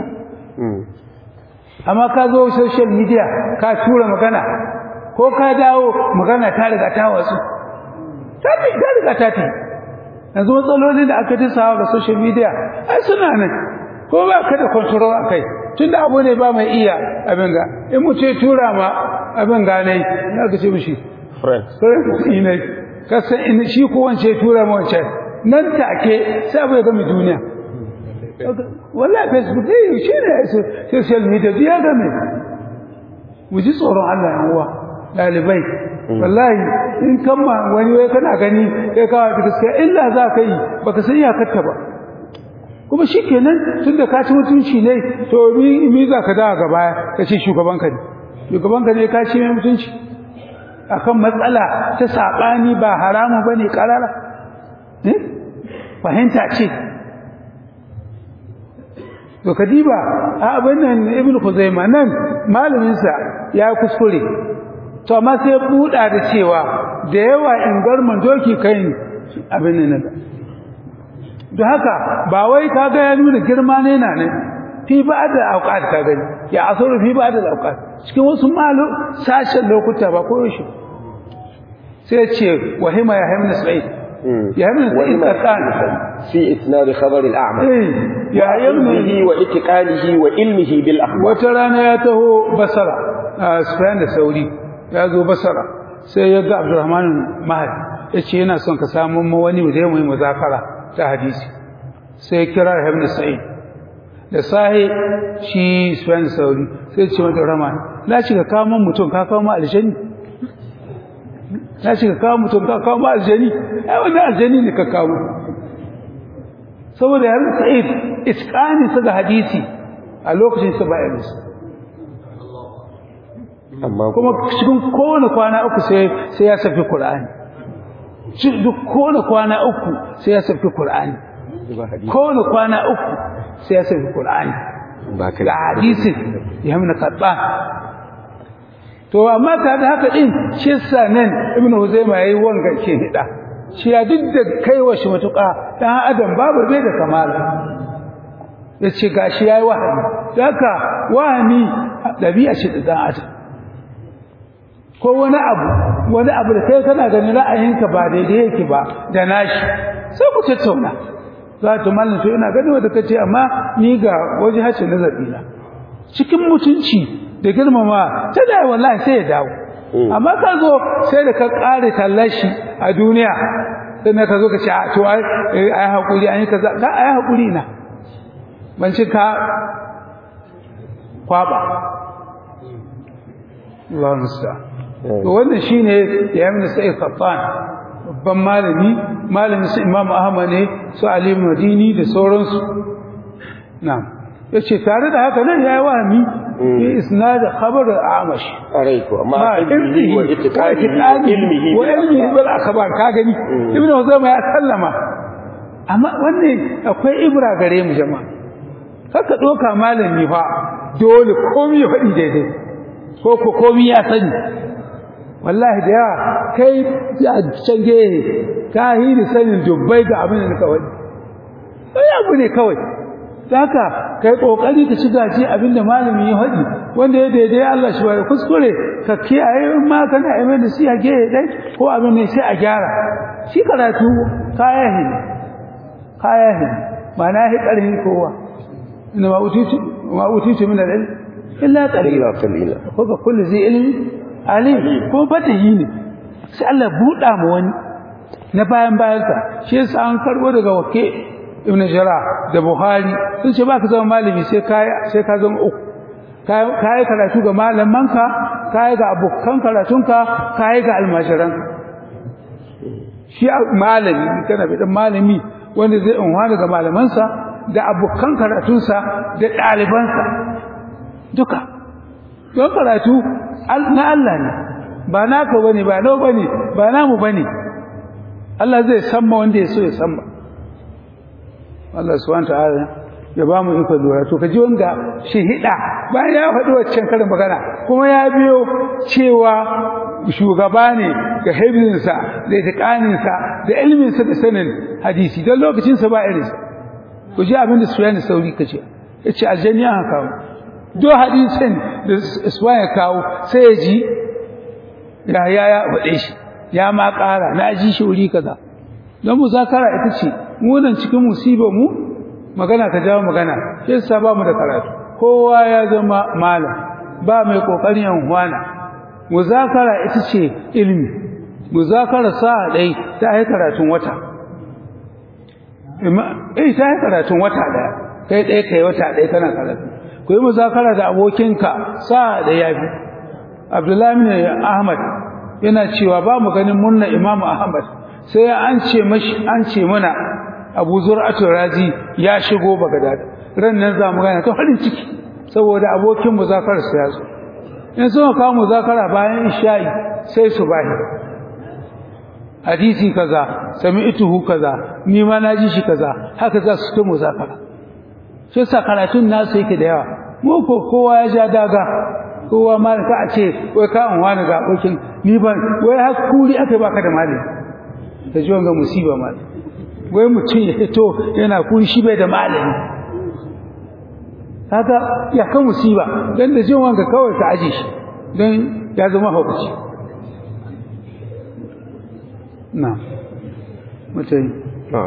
amma ka zo social media ka tura magana ko ka dawo magana ta riga ta wasu ta riga ta ta yanzu matsalolin da aka tisawa ga social media ai suna nan ko ba ka da control akai tunda abu ne ba mai iya abin ga in mu ce tura ma abin ga ne na ga ce mishi friend friend ne kasa in shi ko wance tura ma wance nan take sai abu ya gami duniya wallahi facebook dai shi ne social media ya game mu ji tsoron Allah yan uwa dalibai wallahi in kama wani wai kana gani kai kawo da gaskiya illa za ka yi baka san iyakarta ba kuma shikenan tunda ka ci mutunci ne to mi mi za ka dawo gaba ka ce shugaban ka ne shugaban ka ne ka ci mai mutunci akan matsala ta sabani ba haramu bane karara ne fahimta ce to kadiba a abin nan ibnu khuzaima nan malamin sa ya kuskure to amma sai buɗa da cewa da yawa in garman doki kai abin nan da haka ba wai kaga ya nuna girma ne na ne fi ba da auqat ka gani ya asuru fi ba da auqat cikin wasu malu sashen lokuta ba ko yaushe sai ce wahima ya hamna sa'id ya hamna sa'id tsakani في إسناد خبر الأعمى ya hamna وعلمه وإتقانه وعلمه بالأخبار wata rana ya taho basara a Sufyan da Sauri ya zo basara sai ya ga Abdurrahman Mahdi yace yana son ka samu mu wani da mu yi muzakara ta hadisi sai ya kira Ibn Sa'id da sahi shi Sufyan da Sauri sai ya ce mata Rahman na ci ka kawo mun mutum ka kawo mu aljani na ci ka kawo mutum ka kawo mu aljani ai wannan aljani ne ka kawo saboda Ibn Sa'id iskani sa da hadisi a lokacin sa ba ya musu amma kuma cikin kowane kwana uku sai sai ya safi Qur'ani duk kowane kwana uku sai ya safi Qur'ani ba hadisi kowane kwana uku sai ya safi Qur'ani ba ka da hadisin ya mun karba to amma ta da haka din shi yasa nan Ibn Huzaima yayi wanga ke hida shi ya duk da kaiwa shi matuƙa dan adam babu bai da kamala yace gashi yayi wahani haka wahani dabi'a ce da dan adam ko wani abu wani abu da kai kana ganin ra'ayinka ba daidai yake ba da nashi sai ku tattauna za ta mallan to ina gani wanda kace amma ni ga waje hace nazari na cikin mutunci da girmama ta da wallahi sai ya dawo amma ka zo sai da ka kare tallashi a duniya sai ka zo ka ce a to ai ai hakuri an yi kaza ga ai hakuri na ban ci ka kwaba Allah musta'an to wannan shine ya yi sai Qattan babban malami malamin su Imam Ahmad ne su Ali Madini da sauransu na'am yace tare da haka nan yayi wahami fi isnad khabar al-Amash Araiku amma ma ilmihi wa itiqadihi ilmihi wa ilmihi bil akhbar ka gani Ibn Huzaima ya sallama amma wannan akwai ibra gare mu jama'a haka doka malami fa dole komai ya faɗi daidai ko ko komai ya sani wallahi da yawa kai a can gehe ka hiri sanin dubbai ga abin da ka wani sai abu ne kawai haka kai kokari ka ci gaji abinda malami ya faɗi wanda ya daidai Allah shi bai kuskure ka kiyaye in ma kana aimen da shi a gehe dai ko abin ne sai a gyara shi karatu kaya hin kaya hin ba na hi karhi kowa inna ma utitu ma utitu min al-ilm illa qalila ila qalila ko ga kullu zai ilmi alim ko fatahi ne sai Allah buɗa mu wani na bayan bayansa shi yasa an karbo daga wake ibn jara da buhari sun ce baka zama malami sai kai sai ka zama uku kai karatu ga malamanka kai ga abokan karatunka kai ga almajiran shi malami kana bi dan malami wanda zai unwa daga malamansa da abokan karatunsa da ɗalibansa duka don karatu na Allah ne ba naka bane ba nau bane ba namu bane Allah zai samma wanda ya so ya samma Allah subhanahu ta'ala ya ba mu iko lura to kaji wanga shahida bayan ya faɗi waccan karin magana kuma ya biyo cewa shugaba ne ga hibzinsa da itiqaninsa da ilminsa da sanin hadisi don lokacinsa ba irinsa ku ji abin da Sufyan Sauri kace yace aljanni aka kawo do hadisin da Sufyan ya kawo sai ya ji ya ya ya faɗe shi ya ma ƙara na ji shi wuri kaza don muzakara ita ce mu nan cikin musibar mu magana ta jawo magana sai sa ba mu da karatu kowa ya zama malam ba mai kokarin yan huwana muzakara ita ce ilimi muzakara sa dai ta yi karatun wata eh ta yi karatun wata daya kai ɗaya kai wata ɗaya kana karatu ku yi muzakara da abokinka sa da yafi abdullahi bin ahmad yana cewa ba mu ganin munna imamu ahmad sai an ce mashi an ce mana Abu Zur'atu Razi ya shigo Baghdad ran nan za mu gane ta farin ciki saboda abokin muzakar sa ya zo in suka kawo muzakara bayan isha'i sai su bahi hadisi kaza sami'tuhu kaza ni ma na ji shi kaza haka za su ta muzakara shi sa karatun nasu yake da yawa mu ko kowa ya ja daga kowa ma ka a ce wai ka an wani ga abokin ni ban wai har kuri aka baka da mali ta ji wanga musiba mali wai mutum ya fito yana kuri shi bai da malami kaga ya kan musiba dan da jin wanga kawai ka aje shi dan ya zama hukunci na mutai نعم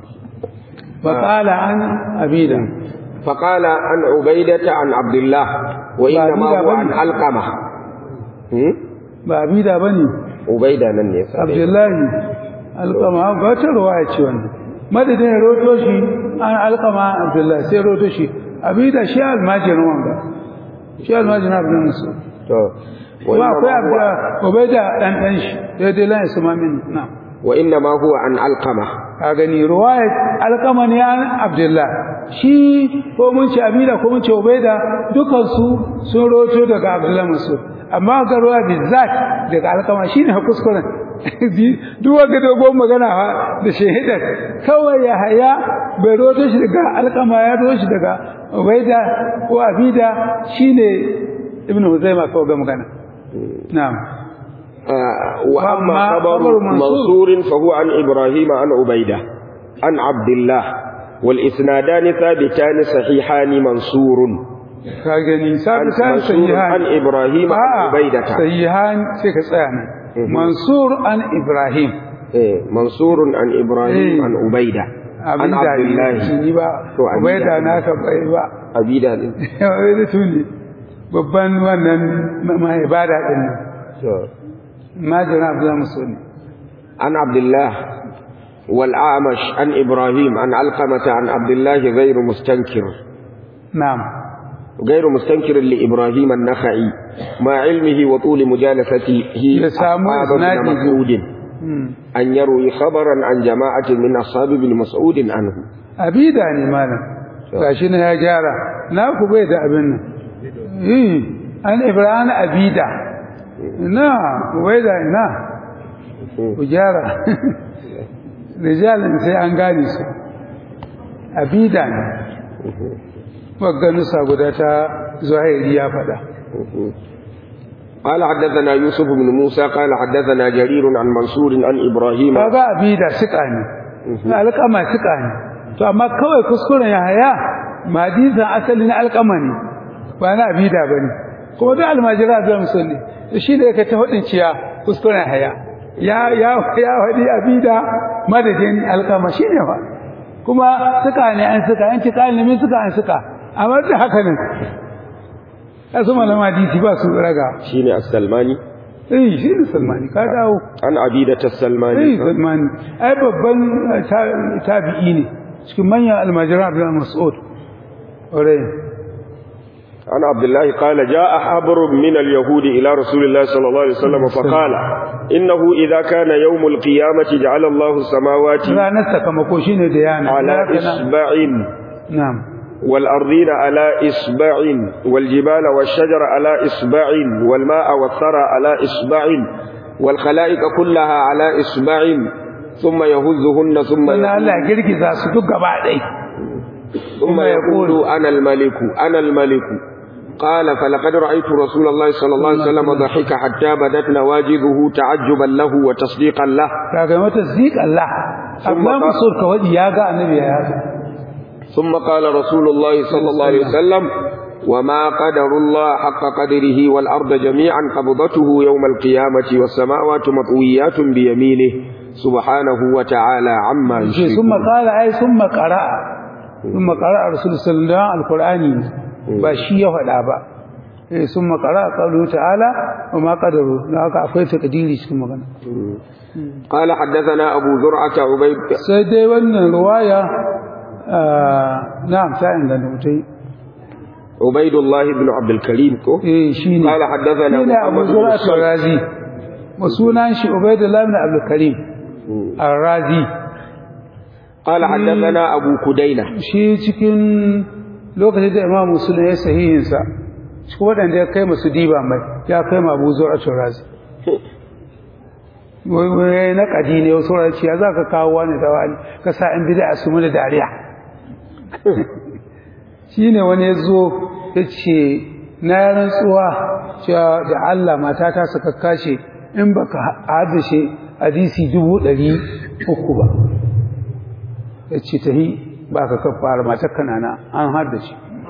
فقال عن أبيدا فقال عن عبيدة عن عبد الله وإنما عبيدة هو عن بني. علقمة هم؟ ba abida bane عبيدة nan ne sai Abdullahi alqama ba ta ruwaya ce wannan madadin ya roto shi an alqama Abdullahi sai roto shi abida shi almajirin wanga shi almajirin Abdul Musa to wa akwai Abdullah Ubaida dan dan shi daidai lan isma min na وإنما هو عن علقمة ka gani ruwayat alqama ne an Abdullah shi ko mun ce abida ko mun ce Ubaida dukan su sun roto daga Abdullah Musa amma ga ruwa bizat daga alqama shine kuskuren duk wanda dogon magana fa da shahidar kawai ya haya bai roto shi daga alqama ya roto shi daga Ubaida ko Abida shine Ibn Huzaima kawai ga magana na'am آه، وأما وأما خبر خبر منصور منصور فهو عن إبراهيم عن عبيدة عن عبد الله والإسنادان ثابتان صحيحان منصور ka gani sabi عن kan منصور sahihan عن إبراهيم عن A'a, عبيدة sahihan sai ka tsaya nan Mhm. mansur an ibrahim إيه، منصور عن إبراهيم إيه. عن عبيدة عن abin da عبد الله ni ba To, Abida. ubaida naka bai ba عبيدة wai tuni babban wannan mai ibada din nan majina abdullahi musulmi عن عبد الله والأعمش عن إبراهيم عن علقمة عن عبد الله غير مستنكر na'am غير مستنكر لإبراهيم النخعي مع علمه وطول مجالسته يسامو أصحاب ابن إسناده. مسعود Hmm. أن يروي خبرا عن جماعة من أصحاب ابن مسعود عنه abida ne malam gashi na ya gyara na ku bai da abin nan eh an ibrahim abida na bai da ina ku gyara rijalin sai an gane su abida ne wagganusa guda ta zuhairi ya faɗa قال حدثنا يوسف بن موسى قال حدثنا جرير عن منصور عن إبراهيم kaga abida suka ne alƙama suka ne to amma kawai kuskuren ya haya madisan asali na alƙama ne ba na abida ba ne kuma duk almajira zai musulmi to shi da yake ta hudin ciya kuskuren haya ya ya ya hadi abida madadin alƙama shi ne fa kuma suka ne an suka an ci kalimi suka an suka amma da haka nan kasu malama hadisi ba su raga شيني السلماني eh shi ne salmani ka dawo عن عبيدة Sai السلماني Salman ai babban ta- tabi'i ne cikin manyan almajiran Abdul Mas'ud. Ore. عن عبد الله قال جاء حبر من اليهود إلى رسول الله صلى الله عليه وسلم فقال إنه إذا كان يوم القيامة جعل الله السماوات Ranar sakamako shine da yana. على Ya kana- إصبع Na'am. والأرضين على إصبع والجبال والشجر على إصبع والماء والثرى على إصبع والخلائق كلها على إصبع ثم يهزهن ثم Sannan Allah يقول ya girgiza su duk gaba ɗai. ثم يقول أنا الملك أنا الملك قال فلقد رأيت رسول الله صلى الله عليه وسلم ضحك حتى بدت نواجذه تعجبا له وتصديقا له kaga mata zik Allah Abdullah Mas'ud ka wadi ya ga annabi ya haka ثم قال رسول الله صلى الله عليه وسلم وما قدر الله حق قدره والأرض جميعا قبضته يوم القيامة والسماوات مطويات بيمينه سبحانه وتعالى عما ce يشركون sun makara ai sun makara sun makara a rasul sallallahu alaihi alqur'ani ba shi ya faɗa ba eh sun makara qalu ta'ala wa ma qadaru dan haka akwai takdiri cikin magana قال حدثنا أبو زرعة عبيد sai dai wannan ruwaya na'am ta inganta mutai عبيد الله بن عبد الكريم كو eh shine قال حدثنا shine Abu محمد بن Zur'a الصلت Razi wa sunan shi Ubaydullah ibn Abdul Karim Ar-Razi قال حدثنا أبو كدينة shi cikin lokacin da Imam Muslim ya sahihin sa cikin wadanda ya kai masu diba mai ya kai ma Abu Zur'a Razi wai wai na kadi ne wasu ran ciya za ka kawo wani da wani ka sa in bid'a su mu da dariya shine wani ya zo ya ce na yi rantsuwa cewa da Allah matata suka kashe in baka haddace hadisi dubu ɗari uku ba ya ce ta yi ba ka kafara matar kanana an haddace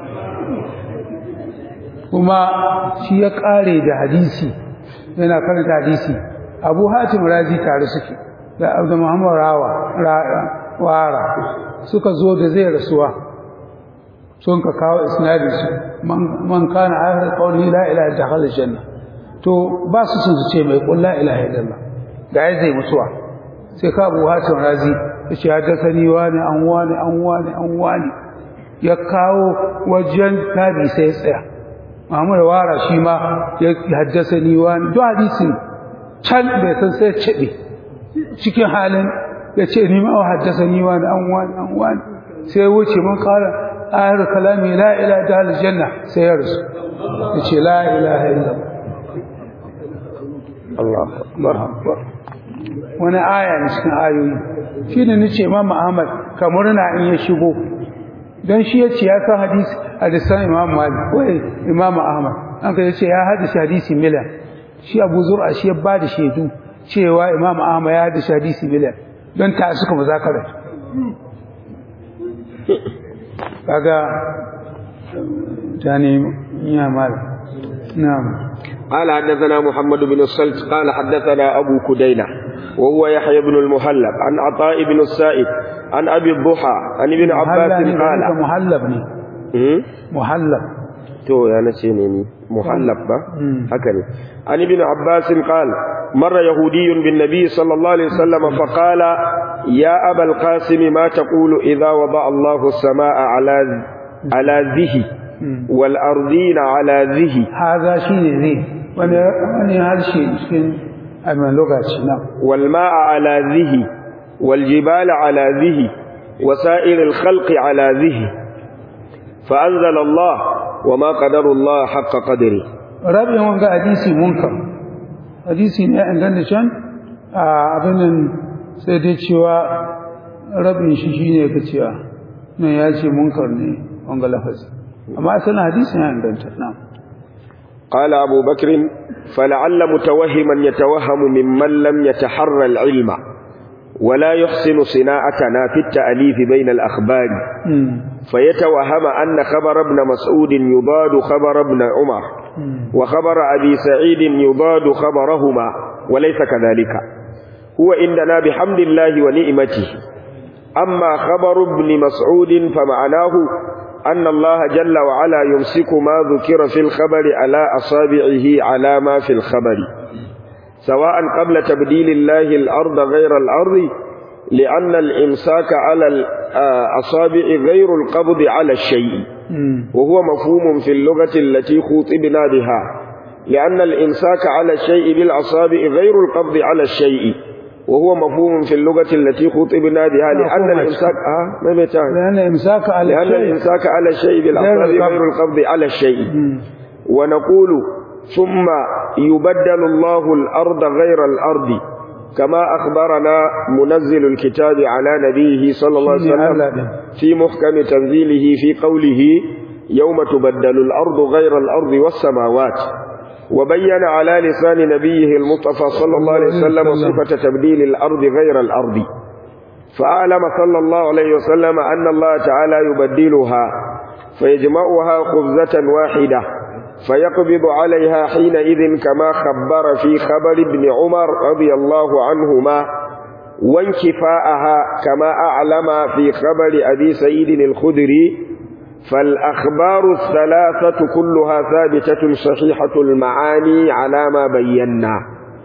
kuma shi ya ƙare da hadisi yana karanta hadisi abu hatim razi tare suke da abu muhammad rawa ra- wara suka zo da zai rasuwa sun ka kawo isnadin su man man kana akhir qawli la ilaha illa dakhala janna to ba su sun su ce mai qul la ilaha illallah ga ya zai mutuwa sai ka abu hatim razi yace haddathani wani an wani an wani an wani ya kawo wajen tabi sai ya tsaya Muhammad wara shi ma ya haddasani wani duk hadisin can bai san sai cebe cikin halin ya ce ni ma haddasani wani an wani an wani sai ya wuce mun kara ayar kalami la ilaha illa aljanna sai ya rasu ya ce la ilaha illa Allah akbar wani aya ne cikin ayoyi shine nace Imam Ahmad kamar na in ya shigo dan shi yace ya san hadisi hadisan Imam Malik wai Imam Ahmad an ka yace ya hadisi hadisi milan shi Abu Zur'a shi ya bada shaidu cewa Imam Ahmad ya hadisi hadisi milan don ta suka muzakara kaga tani ya mal na'am قال حدثنا محمد بن الصلت قال حدثنا أبو كدينة وهو يحيى بن المهلب عن عطاء بن السائب عن أبي الضحى عن ابن عباس قال muhallab ne هم؟ muhallab تو يا نسيني محلب با مم. هكذا عن ابن عباس قال مر يهودي بالنبي صلى الله عليه وسلم فقال يا أبا القاسم ما تقول إذا وضع الله السماء على على ذه والأرضين على ذه haza shine zai wani wani harshe cikin abin lokaci na والماء على ذه والجبال على ذه وسائر الخلق على ذه فأنزل الله وما قدر الله حق قدره rabin wanga hadisi munkar hadisi ne an ganda can a abin nan sai dai cewa rabin shi shine ka cewa nan ya ce munkar ne wanga lafazi amma asalin hadisi ne an ganta na قال أبو بكر فلعل متوهما يتوهم ممن لم يتحرى العلم ولا يحسن صناعتنا في التأليف بين الأخبار فيتوهم أن خبر ابن مسعود يضاد خبر ابن عمر وخبر أبي سعيد يضاد خبرهما وليس كذلك هو عندنا بحمد الله ونعمته أما خبر ابن مسعود فمعناه أن الله جل وعلا يمسك ما ذكر في الخبر على أصابعه على ما في الخبر سواء قبل تبديل الله الأرض غير الأرض لأن الإمساك على الأصابع غير القبض على الشيء وهو مفهوم في اللغة التي خوطبنا بها لأن الإمساك على الشيء بالأصابع غير القبض على الشيء وهو مفهوم في اللغة التي خطبنا بها لأن الإمساك آه ما بيتعب لأن إمساك على لأن الشيء الإمساك على الشيء بالأصابع غير القبض. غير القبض على الشيء ونقول ثم يبدل الله الأرض غير الأرض كما أخبرنا منزل الكتاب على نبيه صلى الله عليه شيني وسلم أولى به. في محكم تنزيله في قوله يوم تبدل الأرض غير الأرض والسماوات وبين على لسان نبيه المصطفى صلى الله عليه وسلم صفة تبديل الأرض غير الأرض فأعلم صلى الله عليه وسلم أن الله تعالى يبدلها فيجمعها خبزة واحدة فيقبض عليها حينئذ كما خبر في خبر ابن عمر رضي الله عنهما وانكفاءها كما أعلم في خبر أبي سعيد الخدري فالأخبار الثلاثة كلها ثابتة صحيحة المعاني على ما بينا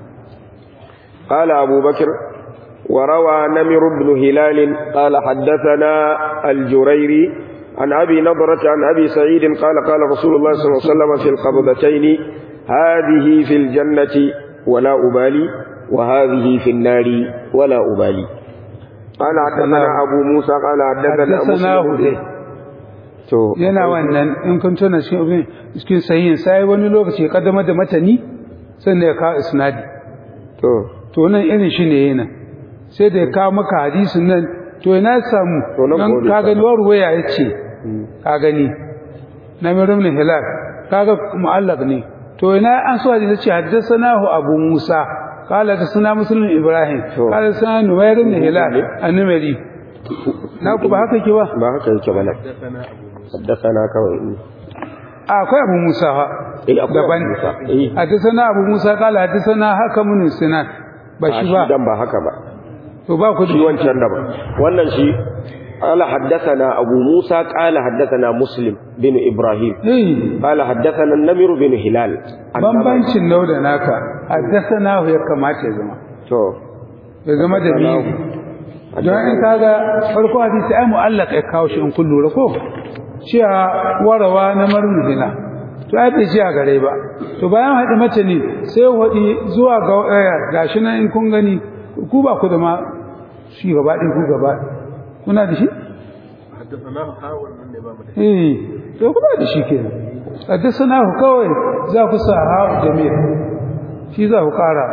قال أبو بكر وروى نمر بن هلال قال حدثنا الجريري عن أبي نضرة عن أبي سعيد قال قال رسول الله صلى الله عليه وسلم في القبضتين هذه في الجنة ولا أبالي وهذه في النار ولا أبالي قال حدثنا أبو موسى قال حدثنا مسلم to yana wannan in kun tuna cikin cikin sahihin sai wani lokaci kaddamar da matani sannan ya kawo isnadi to to nan irin shi ne yana sai da ya kawo maka hadisin nan to ina samu To nan don ko ka ne gani warwaya ya ce ka gani na mirin hilal kaga mu'allaq ne to ina an so hadisi ce haddathanahu abu musa qala haddathana muslim ibrahim To. qala haddathana numayr ibn hilal an-numari na ku ba haka ke ba ba haka yake ba nan haddasana kawai akwai abu musa ha eh akwai daban Abu Musa. eh haddathana abu musa qala haddathana hakamun sinan ba a shi shi ba dan ba haka ba to ba ku da shi wancan da ba wannan shi قال حدثنا أبو موسى قال حدثنا مسلم بن إبراهيم eh قال حدثنا النمر بن هلال عن bambancin nau da naka haddathana ya kamata ya zama to ya zama da biyu don in kaga farko hadisi ai mu'allaq ya kawo shi in kun lura ko cewa warawa na marmudina to ai bai ji a gare ba to bayan haɗi mace ne sai waɗi zuwa ga eh, gashi nan in kun gani ku ba ku da ma shi gaba ɗin ku gaba kuna da shi حدثناه حاول من الإمام الهندي eh to ku ba da shi kenan haddasa ku kawai za ku sa ha jami'a shi za ku ƙara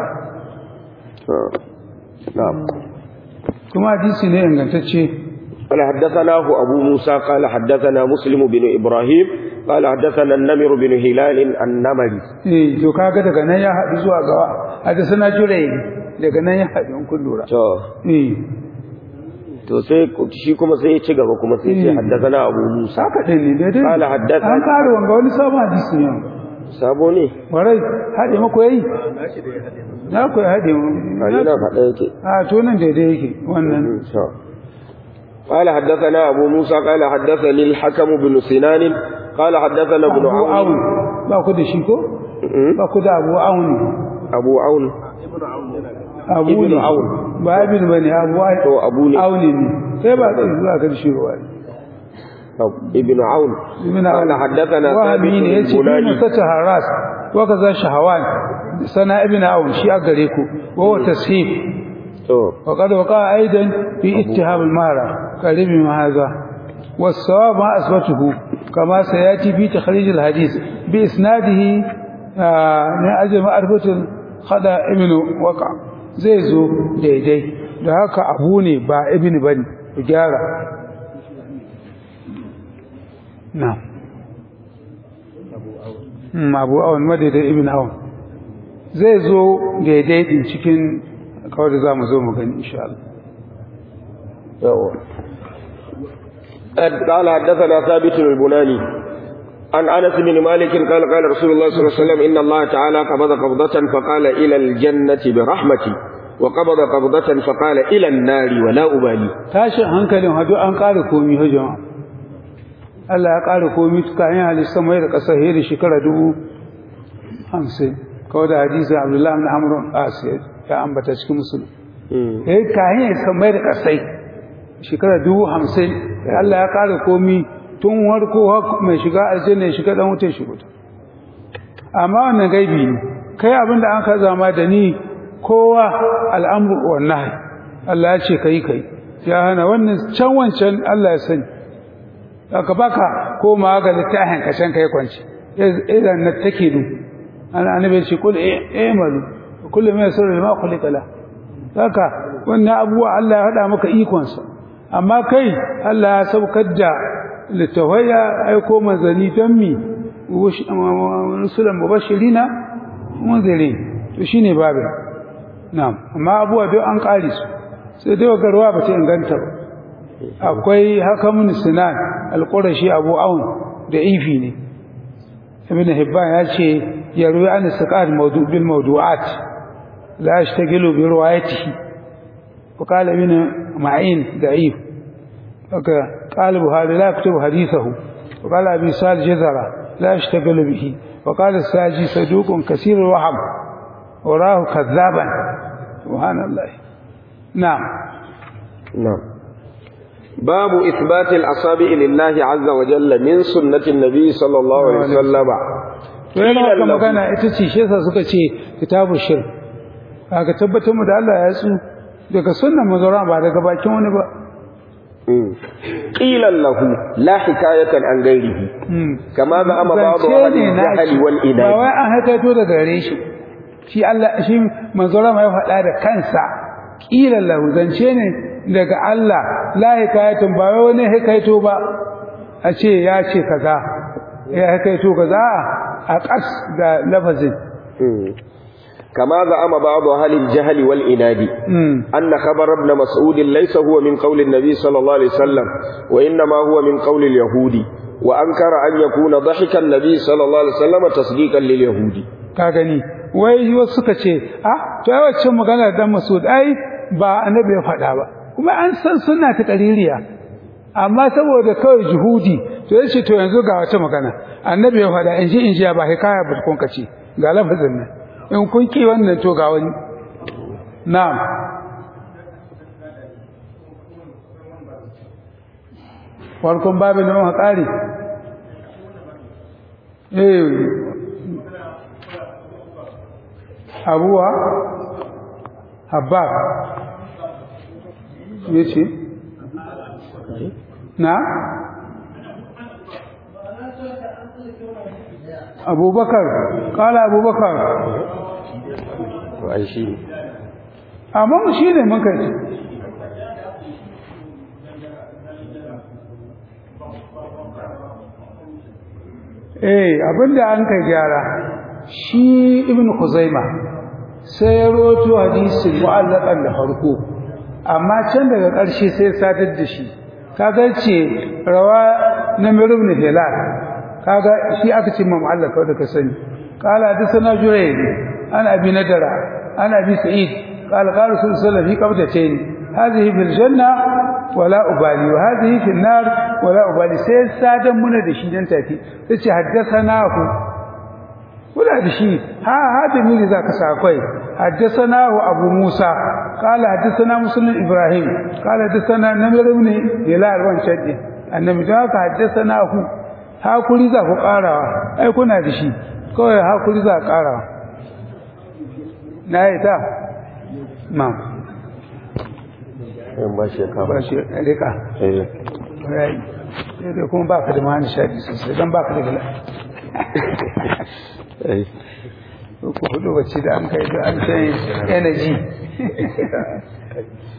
نعم kuma hadisi ne ingantacce قال حدثناه أبو موسى قال حدثنا مسلم بن إبراهيم قال حدثنا النمر بن هلال النمري eh to kaga daga nan ya haɗu zuwa gawa hadisa na jurai daga nan ya haɗu in kun lura to eh to sai shi kuma sai ya ci gaba kuma sai ya ce حدثنا أبو موسى haka ɗin ne daidai قال حدثنا- an ƙara wanga wani sabon hadisi ne sabo ne warai haɗe mako yayi ماشي ده هدي na ku haɗe mu ani na faɗa yake a to nan daidai yake wannan to قال حدثنا أبو موسى قال حدثني الحكم بن سنان قال حدثنا ابن abu عون awun ba ku da shi ko ba ku da abu awun أبو عون ابن عون ينقل abu Ibn ne Awun. ba ibn bane abu to Abu ne awun ne sai ba zai zuwa kan shi ruwa ابن عون ibn قال حدثنا ثابت wahami ne yace البناني ibn sata haras wa kaza shahawan sana ibn awun shi a gare ku wa huwa tashib to وقد وقع أيضا في اتهام المهرة قريب من هذا والصواب ما أثبته كما سيأتي في تخريج الحديث بإسناده آه، من أجل معرفة الخطأ ابن وقع زي زو دي دي da haka abu ne ba ibn bane ku gyara na Hmm, abu awon madaidai ibn awon zai zo daidai din cikin kawai da za mu zo mu gani insha Allah يوه. قال حدثنا ثابت البناني عن انس بن مالك قال قال رسول الله صلى الله عليه وسلم ان الله تعالى قبض قبضة فقال الى الجنة برحمتي وقبض قبضة فقال الى النار ولا ابالي tashin hankalin hadu an ƙara komi ha jama'a Allah ya ƙara komi tuka yin halittar mai da ƙasar heri shekara dubu hamsin kawai da hadisi abdullahi ibn amr asir ya ambata cikin musulun ya yi kayan ya san mai da ƙasai shekara dubu hamsin Allah ya ƙara komi tun warko har mai shiga aljanna ya shiga ɗan wutar shi wuta amma wannan gaibi ne kai abin da an ka zama da ni kowa al'amru wannan Allah ya ce kai kai ya hana wannan can wancan Allah ya sani aka baka koma ga littafin ka can kai kwanci idan na take du ana annabi ce kul i'malu kullu ma yasru ma khuliqa la haka wannan abuwa Allah ya hada maka ikon sa amma kai Allah ya saukar da littafai ya aiko manzanni don mi rusulan mubashirina munzirin to shine babin na'am amma abuwa duk an kare su sai dai garwa ba ta inganta ba akwai hakamun sinan alqurashi abu aun da ifi ne ibn hibban ya ce yarwi an saqat mawdu bil mawdu'at la yashtagilu bi riwayatihi wa qala ibn ma'in da'if haka qala buhari la yaktubu hadithahu wa qala abi sal jazara la yashtagilu bihi wa qala saji saduqun kaseer wahab وراه كذابا سبحان الله نعم نعم باب إثبات الأصابع لله عز وجل من سنة النبي صلى الله عليه وسلم yana haka magana ita ce shi yasa suka ce kitabu shir aka tabbatar mu da Allah ya tsu daga sunnan mazara ba daga bakin wani ba قيل له لا حكاية عن غيره كما زعم بعض أهل الجهل ba والإناد wai an hakaito daga gare shi shi Allah shi manzara ma ya faɗa da kansa qila lahu zance ne daga Allah la hikayatun ba wai wani hikaito ba a ce ya ce kaza ya hikaito kaza a ƙas da lafazin كما زعم بعض أهل الجهل والإناد أن خبر ابن مسعود ليس هو من قول النبي صلى الله عليه وسلم وإنما هو من قول اليهود وأنكر أن يكون ضحك النبي صلى الله عليه وسلم تصديقا لليهود ka gani wai wasu suka ce ah to ai wacce magana dan Masud ai ba annabi ya faɗa ba kuma an san sunna ta qaririya amma saboda kawai juhudi to yace to yanzu ga wata magana annabi ya faɗa in ji in ji ba hikaya ba kun kace ga lafazin nan in kun ki wannan to ga wani na'am farkon babin da muka kare eh abuwa habab ya ce na abubakar kala abubakar ai shi amma shi ne muka ce eh abinda an kai gyara shi ibn Khuzaima sai ya roto hadisin mu'allaqan da farko amma can daga ƙarshe sai sadar da shi kaga ce rawa na ibn Hilal kaga shi aka ce mu'allaq da ka sani qala hadathana Jurayr an abi nadara an abi sa'id qala qala rasul sallallahu alaihi wasallam fi qabdatayn hadhihi fil janna wala ubali wa hadhihi fil nar wala ubali sai sadan muna da shi dan tafi sai haddathanahu kula da shi ha hadimi ne zaka sa akwai haddathanahu abu musa qala haddathana muslim ibrahim qala haddathana namir ibn hilal wancan din annabi da haka haddathanahu hakuri za ku karawa ai kuna da shi kawai hakuri za ku karawa na yi ta ma in ba shi ka ba shi rika eh sai dai kuma ba ka da mahani shaɗi sosai don ba ka da gala eh ko hudu bacci da an kai da an sai energy